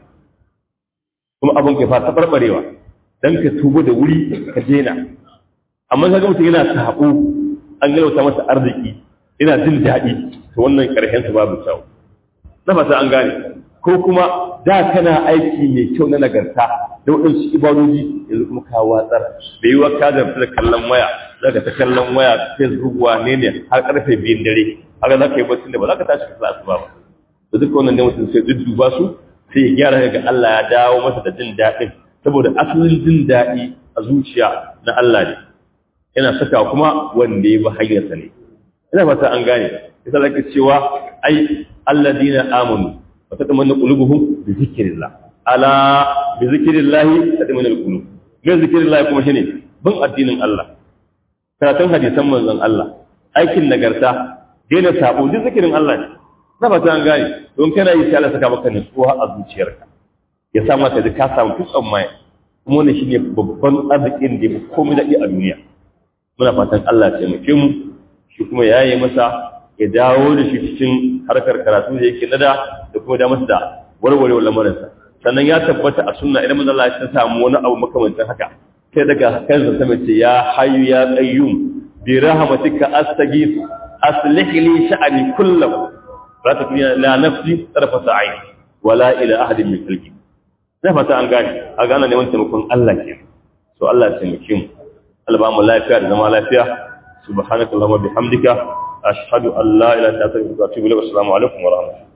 kuma abin ke fata barbarewa dan ka tubo da wuri ka daina amma kaga mutum yana sabo an galauta masa arziki yana jin daɗi to wannan karshen sa babu kyau na fata an gane ko kuma da kana aiki mai kyau na nagarta da waɗansu ibadoji yanzu kuma ka watsar da yiwa ka zarfi da kallon waya zaka ta kallon waya facebook wane ne har karfe biyun dare haka za ka yi bacci da ba za ka tashi ka asuba ba da duk wannan ne mutum sai dudduba su sai ya gyara ga Allah ya dawo masa da jin daɗin saboda asalin jin daɗi a zuciya na Allah ne yana saka kuma wanda ya bi hanyarsa ne ina fata an gane yasa zaka cewa ai alladina amanu wa tatmanu qulubuhum bi zikrillah ala bi zikrillah tatmanu alqulub me zikrillah kuma shine bin addinin Allah karatun hadisan manzon Allah aikin nagarta daina sabo duk zikirin Allah ne na fata an gane don kana yi sai Allah saka maka nutsuwa a zuciyarka ya sa maka da ka samu tutsan mai kuma wannan shine babban arzikin da ya komai da a duniya muna fatan Allah ya taimake mu shi kuma ya yi masa ya dawo da shi cikin harkar karatu da yake nada da kuma da masa da warware lamarinsa sannan ya tabbata a sunna idan manzo Allah ya samu wani abu makamancin haka sai daga kansa ta mace ya hayyu ya qayyum bi rahmatika astaghith aslih li sha'ani kullahu la takuna la nafsi tarfata ayn wala ila ahadin min khalqi sai fata an gane a gane neman taimakon Allah ke so Allah ya taimake mu Allah ba mu lafiya da zama lafiya subhanakallahumma bihamdika ashhadu an la ilaha illa anta astaghfiruka wa atubu ilaik assalamu alaikum wa rahmatullahi